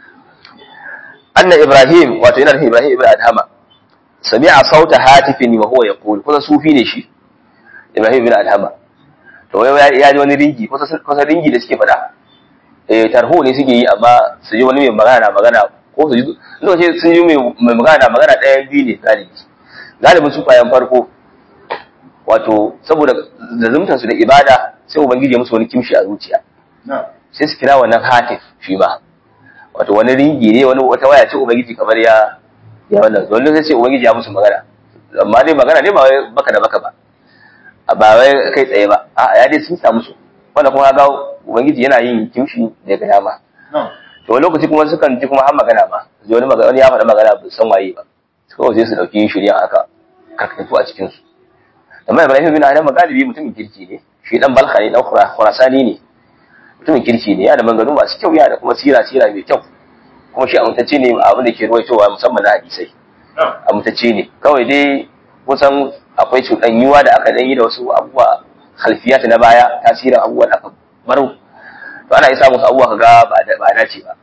anna ibrahim wato yana nufin ibrahim ibn adhama sami'a sauta hatifin wa huwa yaqul kusa sufi ne shi ibrahim ibn adhama to wai ya ji wani ringi kusa kusa ringi da suke faɗa eh tarho ne suke yi amma su ji wani mai magana na magana ko su ji lokaci sun ji mai magana na magana ɗaya biyu ne galibi galibin su fayan farko wato saboda zazumtar su da ibada sai ubangiji ya musu wani kimshi a zuciya sai su kira wannan hatif shi ma wato wani ringi ne wani wata waya ce ubangiji kamar ya ya wannan wani sai ce ubangiji ya musu magana amma dai magana ne ba wai baka da baka ba ba wai kai tsaye ba a ya dai sun samu su wanda kuma ga ubangiji yana yin kimshi daga yama to wani lokaci kuma sukan ji kuma har magana ma ji wani magana wani ya faɗa magana ba san waye ba kawai sai su dauki shirya haka karkatu a cikin su amma Ibrahim bin Adam galibi mutumin kirki ne shi dan balka ne dan khurasani ne mutumin kirki ne yana da maganganu masu kyau yana da kuma sira sira mai kyau kuma shi amintacce ne abin da ke ruwaitowa musamman na hadisai amintacce ne kawai dai kusan akwai cuɗanyuwa da aka yi da wasu abubuwa halfiyat na baya tasirin abubuwan aka baro to ana isa musu abubuwa kaga ba ba dace ba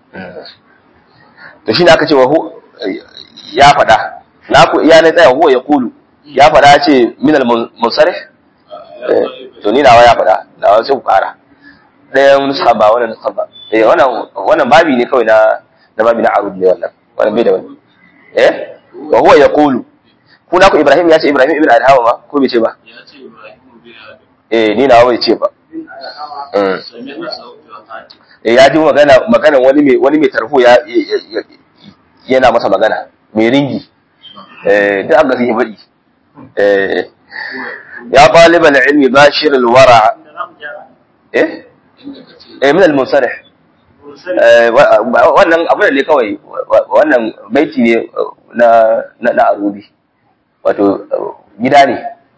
to shine aka ce wa ya faɗa na ku iya na tsaya huwa ya kulu ya faɗa ce min al musarih to ni nawa ya faɗa nawa sai ku ƙara ɗayan nusa ba wannan nusa ba eh wannan wannan babi ne kawai na na babi na arud ne wannan wannan bai da wani eh wa huwa yaqulu ku na ku Ibrahim ya ce Ibrahim ibn Adhawa ma ko bai ce ba ya ce Ibrahim bin Adam eh ni nawa bai ce ba Mm. sami'na sauti wa hati Eh, ya ji magana magana wani mai wani mai tarho ya ya- ya- yana masa magana mai ringi eh duk aka sai badi eh ya talibal ilmi bashir al wara inda za mu gyara eh inda kace eh min al munsarih Mursali. Eh, wa- wa- wannan abu ne kawai wa- wannan baiti ne na na, na arubi wato eh, gida ne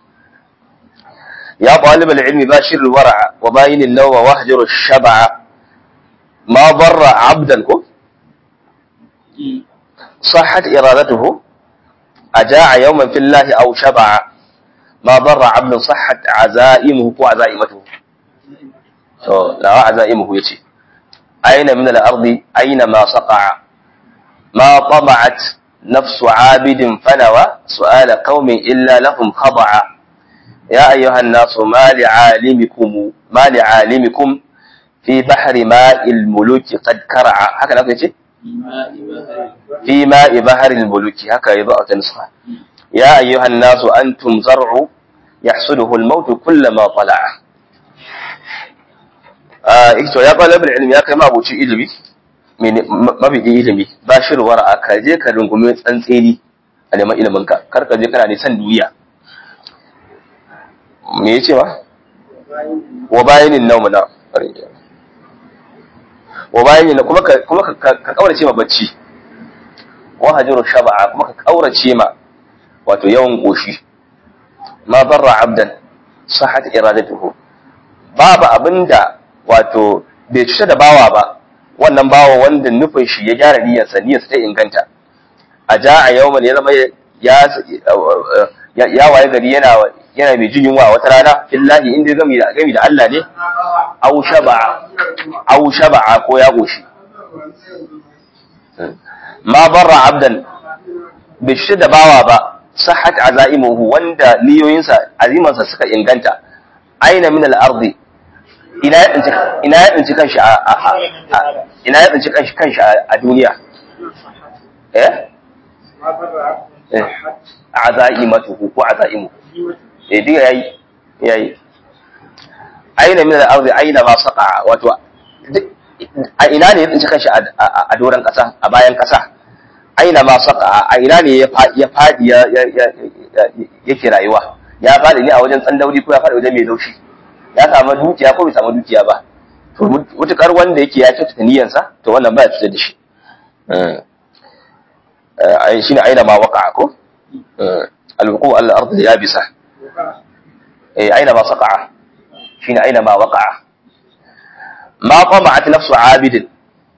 ya talib al-ilmi bashir al-wara wa bayin an-naw wa wahjur ash-shab'a ma darra 'abdan ko صحت إرادته أجاع يوما في الله أو شبع ما ضر عبد صحت عزائمه وعزائمته to lawa azaimuhu yace aina min al-ardi aina ma saqa'a ma tama'at nafsu 'abidin fanawa su'ala qaumin illa lahum khada'a ya ayyuha an-nasu ma li'alimikum ma li'alimikum fi bahri ma'il muluki qad kara'a haka nake yace fi ma'i bahri al-muluki haka yazo a tansa ya ayyuha an-nasu antum zar'u yahsuduhu al-maut kullama tala'a ito ya kwallo bil ilimi ya kai mabuci ilimi mabiɗin ilimi ba shi ruwar ka je ka rungume tsantseni a neman ilimin ka kar ka je kana nisan duniya me ya ce ba wa bayanin naumu na wa bayanin kuma ka kuma ka ka kaurace ma bacci wa hajiru shaba'a kuma ka kaurace ma wato yawan goshi ma barra abdan sahat iradatuhu babu abinda wato bai cuta da bawa ba wannan bawa wanda nufin shi ya gyara niyyarsa niyyarsa ta inganta a ja a yau ya zama ya ya waye gari yana yana mai jin yunwa wata rana fillahi inda gami da gami da Allah ne au shaba'a au shaba'a ko ya goshi ma barra abdan bai cuta da bawa ba sahat azaimuhu wanda niyoyinsa azimansa suka inganta aina min al-ardi ina ya tsinci ina ya tsinci kanshi a a- a- ina ya tsinci kanshi kanshi a a duniya eh Ma barra eh azaimatuhu ko azaimu eh diga yayi yayi aina min al-ardi aina ma saqa wato a ina ne ya tsinci kanshi a doron kasa a bayan kasa aina ma saqa a ina ne ya fadi ya yake rayuwa ya fadi ne a wajen tsandauri ko ya fadi wajen mai laushi ya samu dukiya ko bai samu dukiya ba to mutukar wanda yake ya kyautata niyyarsa to wannan ba ya cutar da shi shine aina ma waqa'a ko al-wuqu' al-ard al-yabisa eh aina ma saqa'a shine aina ma waqa'a ma qama'at nafsu 'abidin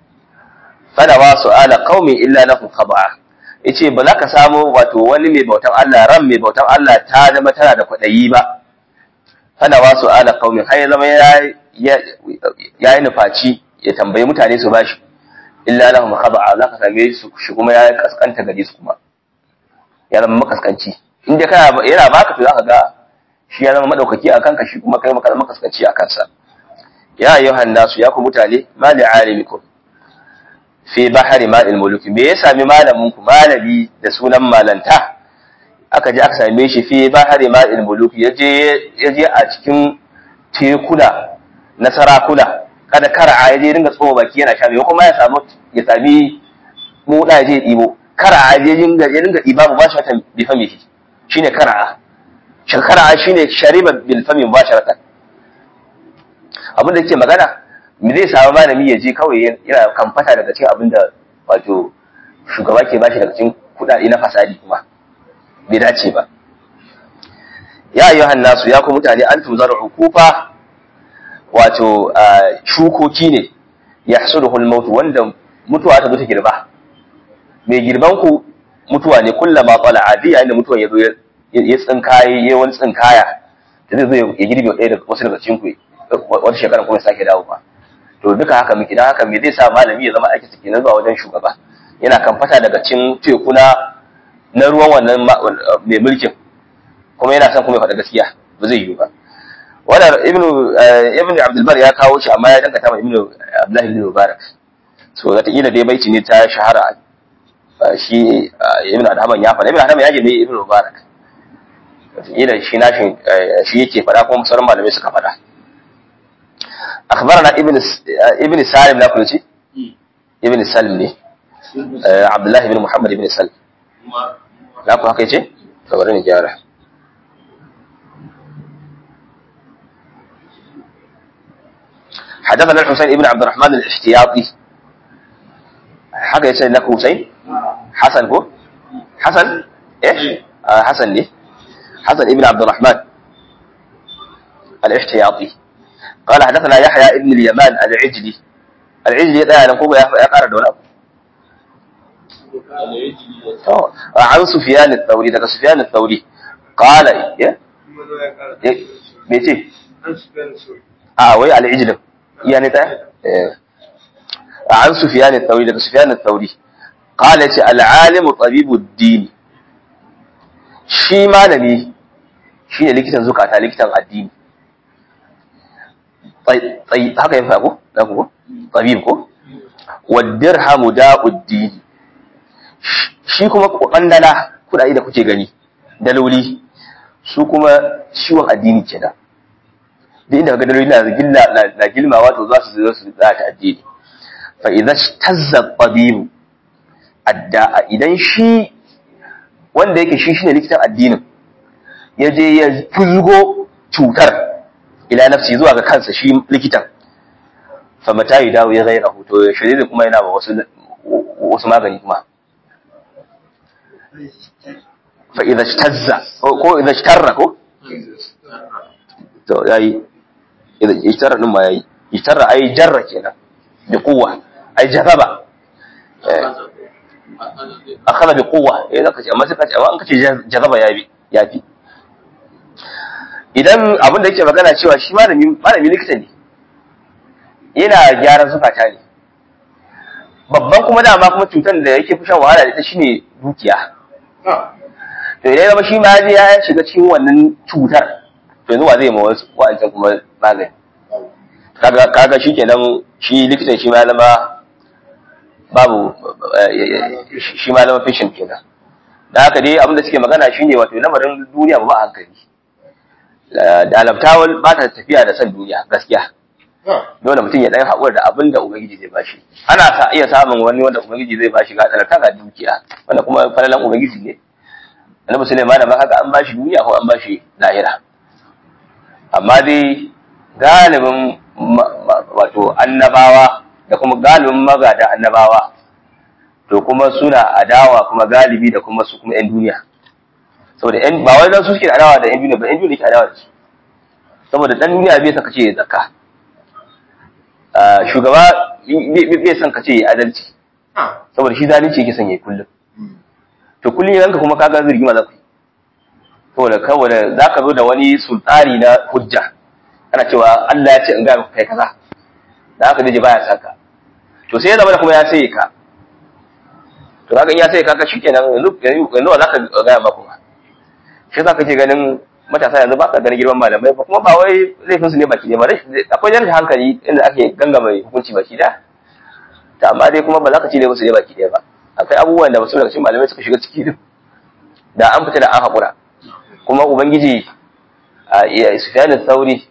fala wa su'ala qaumi illa lahu khada'a yace ba za ka samu wato wani mai bautan Allah ran mai bautan Allah ta zama tana da kwadayi ba fala wa su'ala qaumi har ya zama ya ya yi nufaci ya tambayi mutane su bashi illa lahum khada'a zaka same su shi kuma ya kaskanta gare su kuma ya zama makaskanci inda kana yana baka to zaka ga shi ya zama madaukaki akan ka shi kuma kai maka makaskanci akan sa ya ayyuhan nasu ya ku mutane mali alimikum fi bahari ma'il muluk me ya sami malamin ku malami da sunan malanta aka je aka same shi fi bahari ma'il muluk yaje yaje a cikin tekuna na sarakuna kada kara ya je dinga tsoho baki yana sha mai kuma ya samu ya sami moda ya je ɗibo kara ya dinga ya dinga ɗiba ba shi wata bi fami shi shine kara shin kara shine shariba bil fami ba shi abin da yake magana me zai samu malami ya je kawai yana kamfata daga cikin abin da wato shugaba ke bashi daga cikin kuɗaɗe na fasadi kuma bai dace ba ya ayyuhan nasu ya ku mutane antum zar'u kufa wato shukoki ne ya hasuduhul mautu wanda mutuwa ta zo ta girba mai girban ku mutuwa ne kullama tsala adi yayin da mutuwa ya zo ya tsinkaye ya wani tsinkaya da zai zo ya girbe ɗaya daga wasu daga cikin ku wata shekara kuma ya sake dawo ba to duka haka muke dan haka me zai sa malami ya zama aiki suke na zuwa wajen shugaba yana kan fata daga cikin tekuna na ruwan wannan mai mulkin kuma yana son kuma ya faɗa gaskiya ba zai yiwu ba wannan ibnu ibnu abdul bar ya kawo shi amma ya dangata ma ibnu abdullah ibn mubarak so zata kila dai baiti ne ta shahara shi ibnu adhaman ya faɗa ibnu adhaman ya je ibnu mubarak wata kila shi nashin shi yake faɗa kuma sauran malamai suka faɗa akhbarana ibnu ibnu salim na kulci ibnu salim ne abdullah ibn muhammad ibn salim na ku haka yace to bari ni gyara حدثنا الحسين ابن عبد الرحمن الاحتياطي حاجة يسأل لك حسين حسن هو حسن ايش آه حسن ليه حسن ابن عبد الرحمن الاحتياطي قال حدثنا يحيى ابن اليمان العجلي العجلي ده انا كوبا يا قرا ولا عن سفيان الثوري ده سفيان الثوري قال ايه ايه ميتي اه وي العجلي يعني ده عن سفيان الثوري ده سفيان الثوري قال العالم طبيب الدين shi malami shi ne likitan zukata likitan addini haka ya fago da ku tabib ko wadirhamu da'uddini shi kuma kwandala kudade da kuke gani daloli su kuma ciwon addini kenan duk inda kaga daloli na gilla na gilmawa to za su zo su za ta addini fa idza tazza tabibu adda idan shi wanda yake shi shine likitan addinin ya je ya fuzgo cutar ila nafsi zuwa ga kansa shi likitan fa mata yi dawo ya gaira hoto ya shirye kuma yana ba wasu wasu magani kuma fa idza shtazza ko idza shtarra ko to yayi idza ishtarra din ma yayi ishtarra ai jarra kenan bi quwwa ai jazaba akhadha bi quwwa eh zaka ce amma sai ka ce amma an kace jazaba yabi yafi idan abin da yake magana cewa shi malami malami likita ne yana gyaran zukata ne babban kuma dama kuma cutar da yake fi shan wahala da ita shine dukiya to idan zama shi ma ya shiga cikin wannan cutar to yanzu wa zai ma wasu wa'ancan kuma magani kaga kaga shikenan shi likitan shi ma zama babu shi ma zama fishin kenan da haka dai abin da suke magana shine wato lamarin duniya ba a hankali da alabtawal ba ta tafiya da san duniya gaskiya dole mutum ya dan haƙura da abin da ubangiji zai bashi ana sa iya samun wani wanda ubangiji zai bashi ga talaka ga dukiya wanda kuma falalan ubangiji ne annabi Sulaiman ma kaga an bashi duniya ko an bashi lahira amma dai galibin wato annabawa da kuma galibin magada annabawa to kuma suna adawa kuma galibi da kuma su kuma yan duniya saboda yan ba wai dan su suke adawa da yan duniya ba yan duniya ke adawa da su saboda dan duniya bai saka ce zakka shugaba bai son ka ce ya adalci saboda shi zalunci yake son ya yi kullum to kullum yanka kuma kaga zirgi ma za ku yi saboda kawai za ka zo da wani sultani na hujja ana cewa Allah ya ce in ga kai kaza da haka daji baya saka to sai ya zama da kuma ya sai ka to kaga in ya sai ka ka shikenan yanzu yanzu za ka ga ba kuma shi za ka ke ganin matasa yanzu ba ka ganin girman malamai ba kuma ba wai laifin su ne baki ne ba akwai jan hankali inda ake gangama hukunci baki da ta amma dai kuma ba za ka ci laifin su ne baki ɗaya ba akwai abubuwan da wasu daga cikin malamai suka shiga ciki din da an fita da an haƙura kuma ubangiji a sufyanin sauri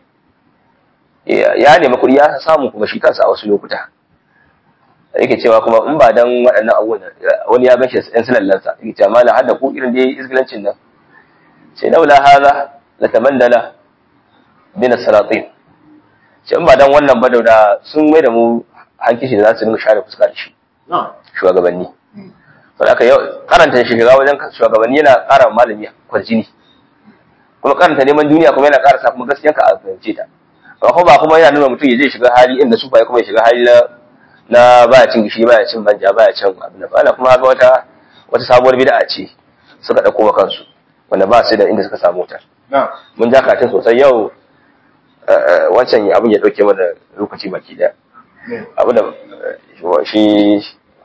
ya nemi kuɗi ya samu kuma shi kansa a wasu lokuta yake cewa kuma in ba dan waɗannan abubuwan wani ya gan shi ɗan silallansa yake cewa malam har da ku irin dai izgilancin nan sai laula haza la tamandala bin salatin sai in ba dan wannan ba da sun mai da mu hankishi da za su dinga share fuska da shi shugabanni saboda aka yau karanta shiga wajen shugabanni yana ƙara malami kwarjini kuma karanta neman duniya kuma yana ƙara sa kuma gaskiya ka a fahimce ta ba kuma ba kuma yana nuna mutum ya je shiga hali inda su kuma ya shiga hali na na baya cin gishiri baya cin manja baya cin abin da bala kuma haka wata wata sabuwar bid'a ce suka dauko wa kansu wanda ba su da inda suka samu ta mun ja katin sosai yau wancan abin ya dauke mana lokaci baki daya abu da shi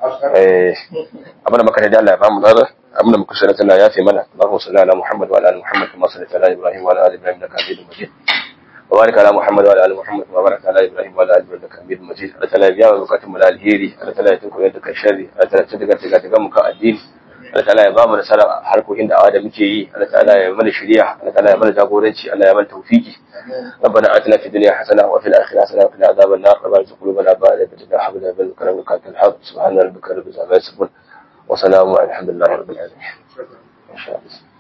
abu da makarar da Allah ya bamu dara abu da muka sanar Allah ya fi mana Allahumma salli ala Muhammad wa ala ali Muhammad kama sallaita ala Ibrahim wa ala ali Ibrahim innaka Hamidum Majid wa barik ala Muhammad wa ala ali Muhammad kama barakta ala Ibrahim wa ala ali Ibrahim innaka Hamidum Majid Allah ta'ala ya biya wa bukatun mu da alheri Allah ta'ala ya tunku yadda kai sharri Allah ta'ala ya tuka tuka tuka mu kan addini Allah ta'ala ya ba mu nasara harkokin da'awa da muke yi Allah ta'ala ya mana shiriya Allah ta'ala ya mana jagoranci Allah ya mana tawfiki ربنا آتنا في الدنيا حسنة وفي الآخرة حسنة وقنا عذاب النار ربنا ارزق قلوبنا بعد إذ هديتنا وهب لنا من لدنك رحمة إنك أنت الوهاب سبحان ربك رب العزة عما يصفون وسلام على الحمد لله رب العالمين. إن شاء الله.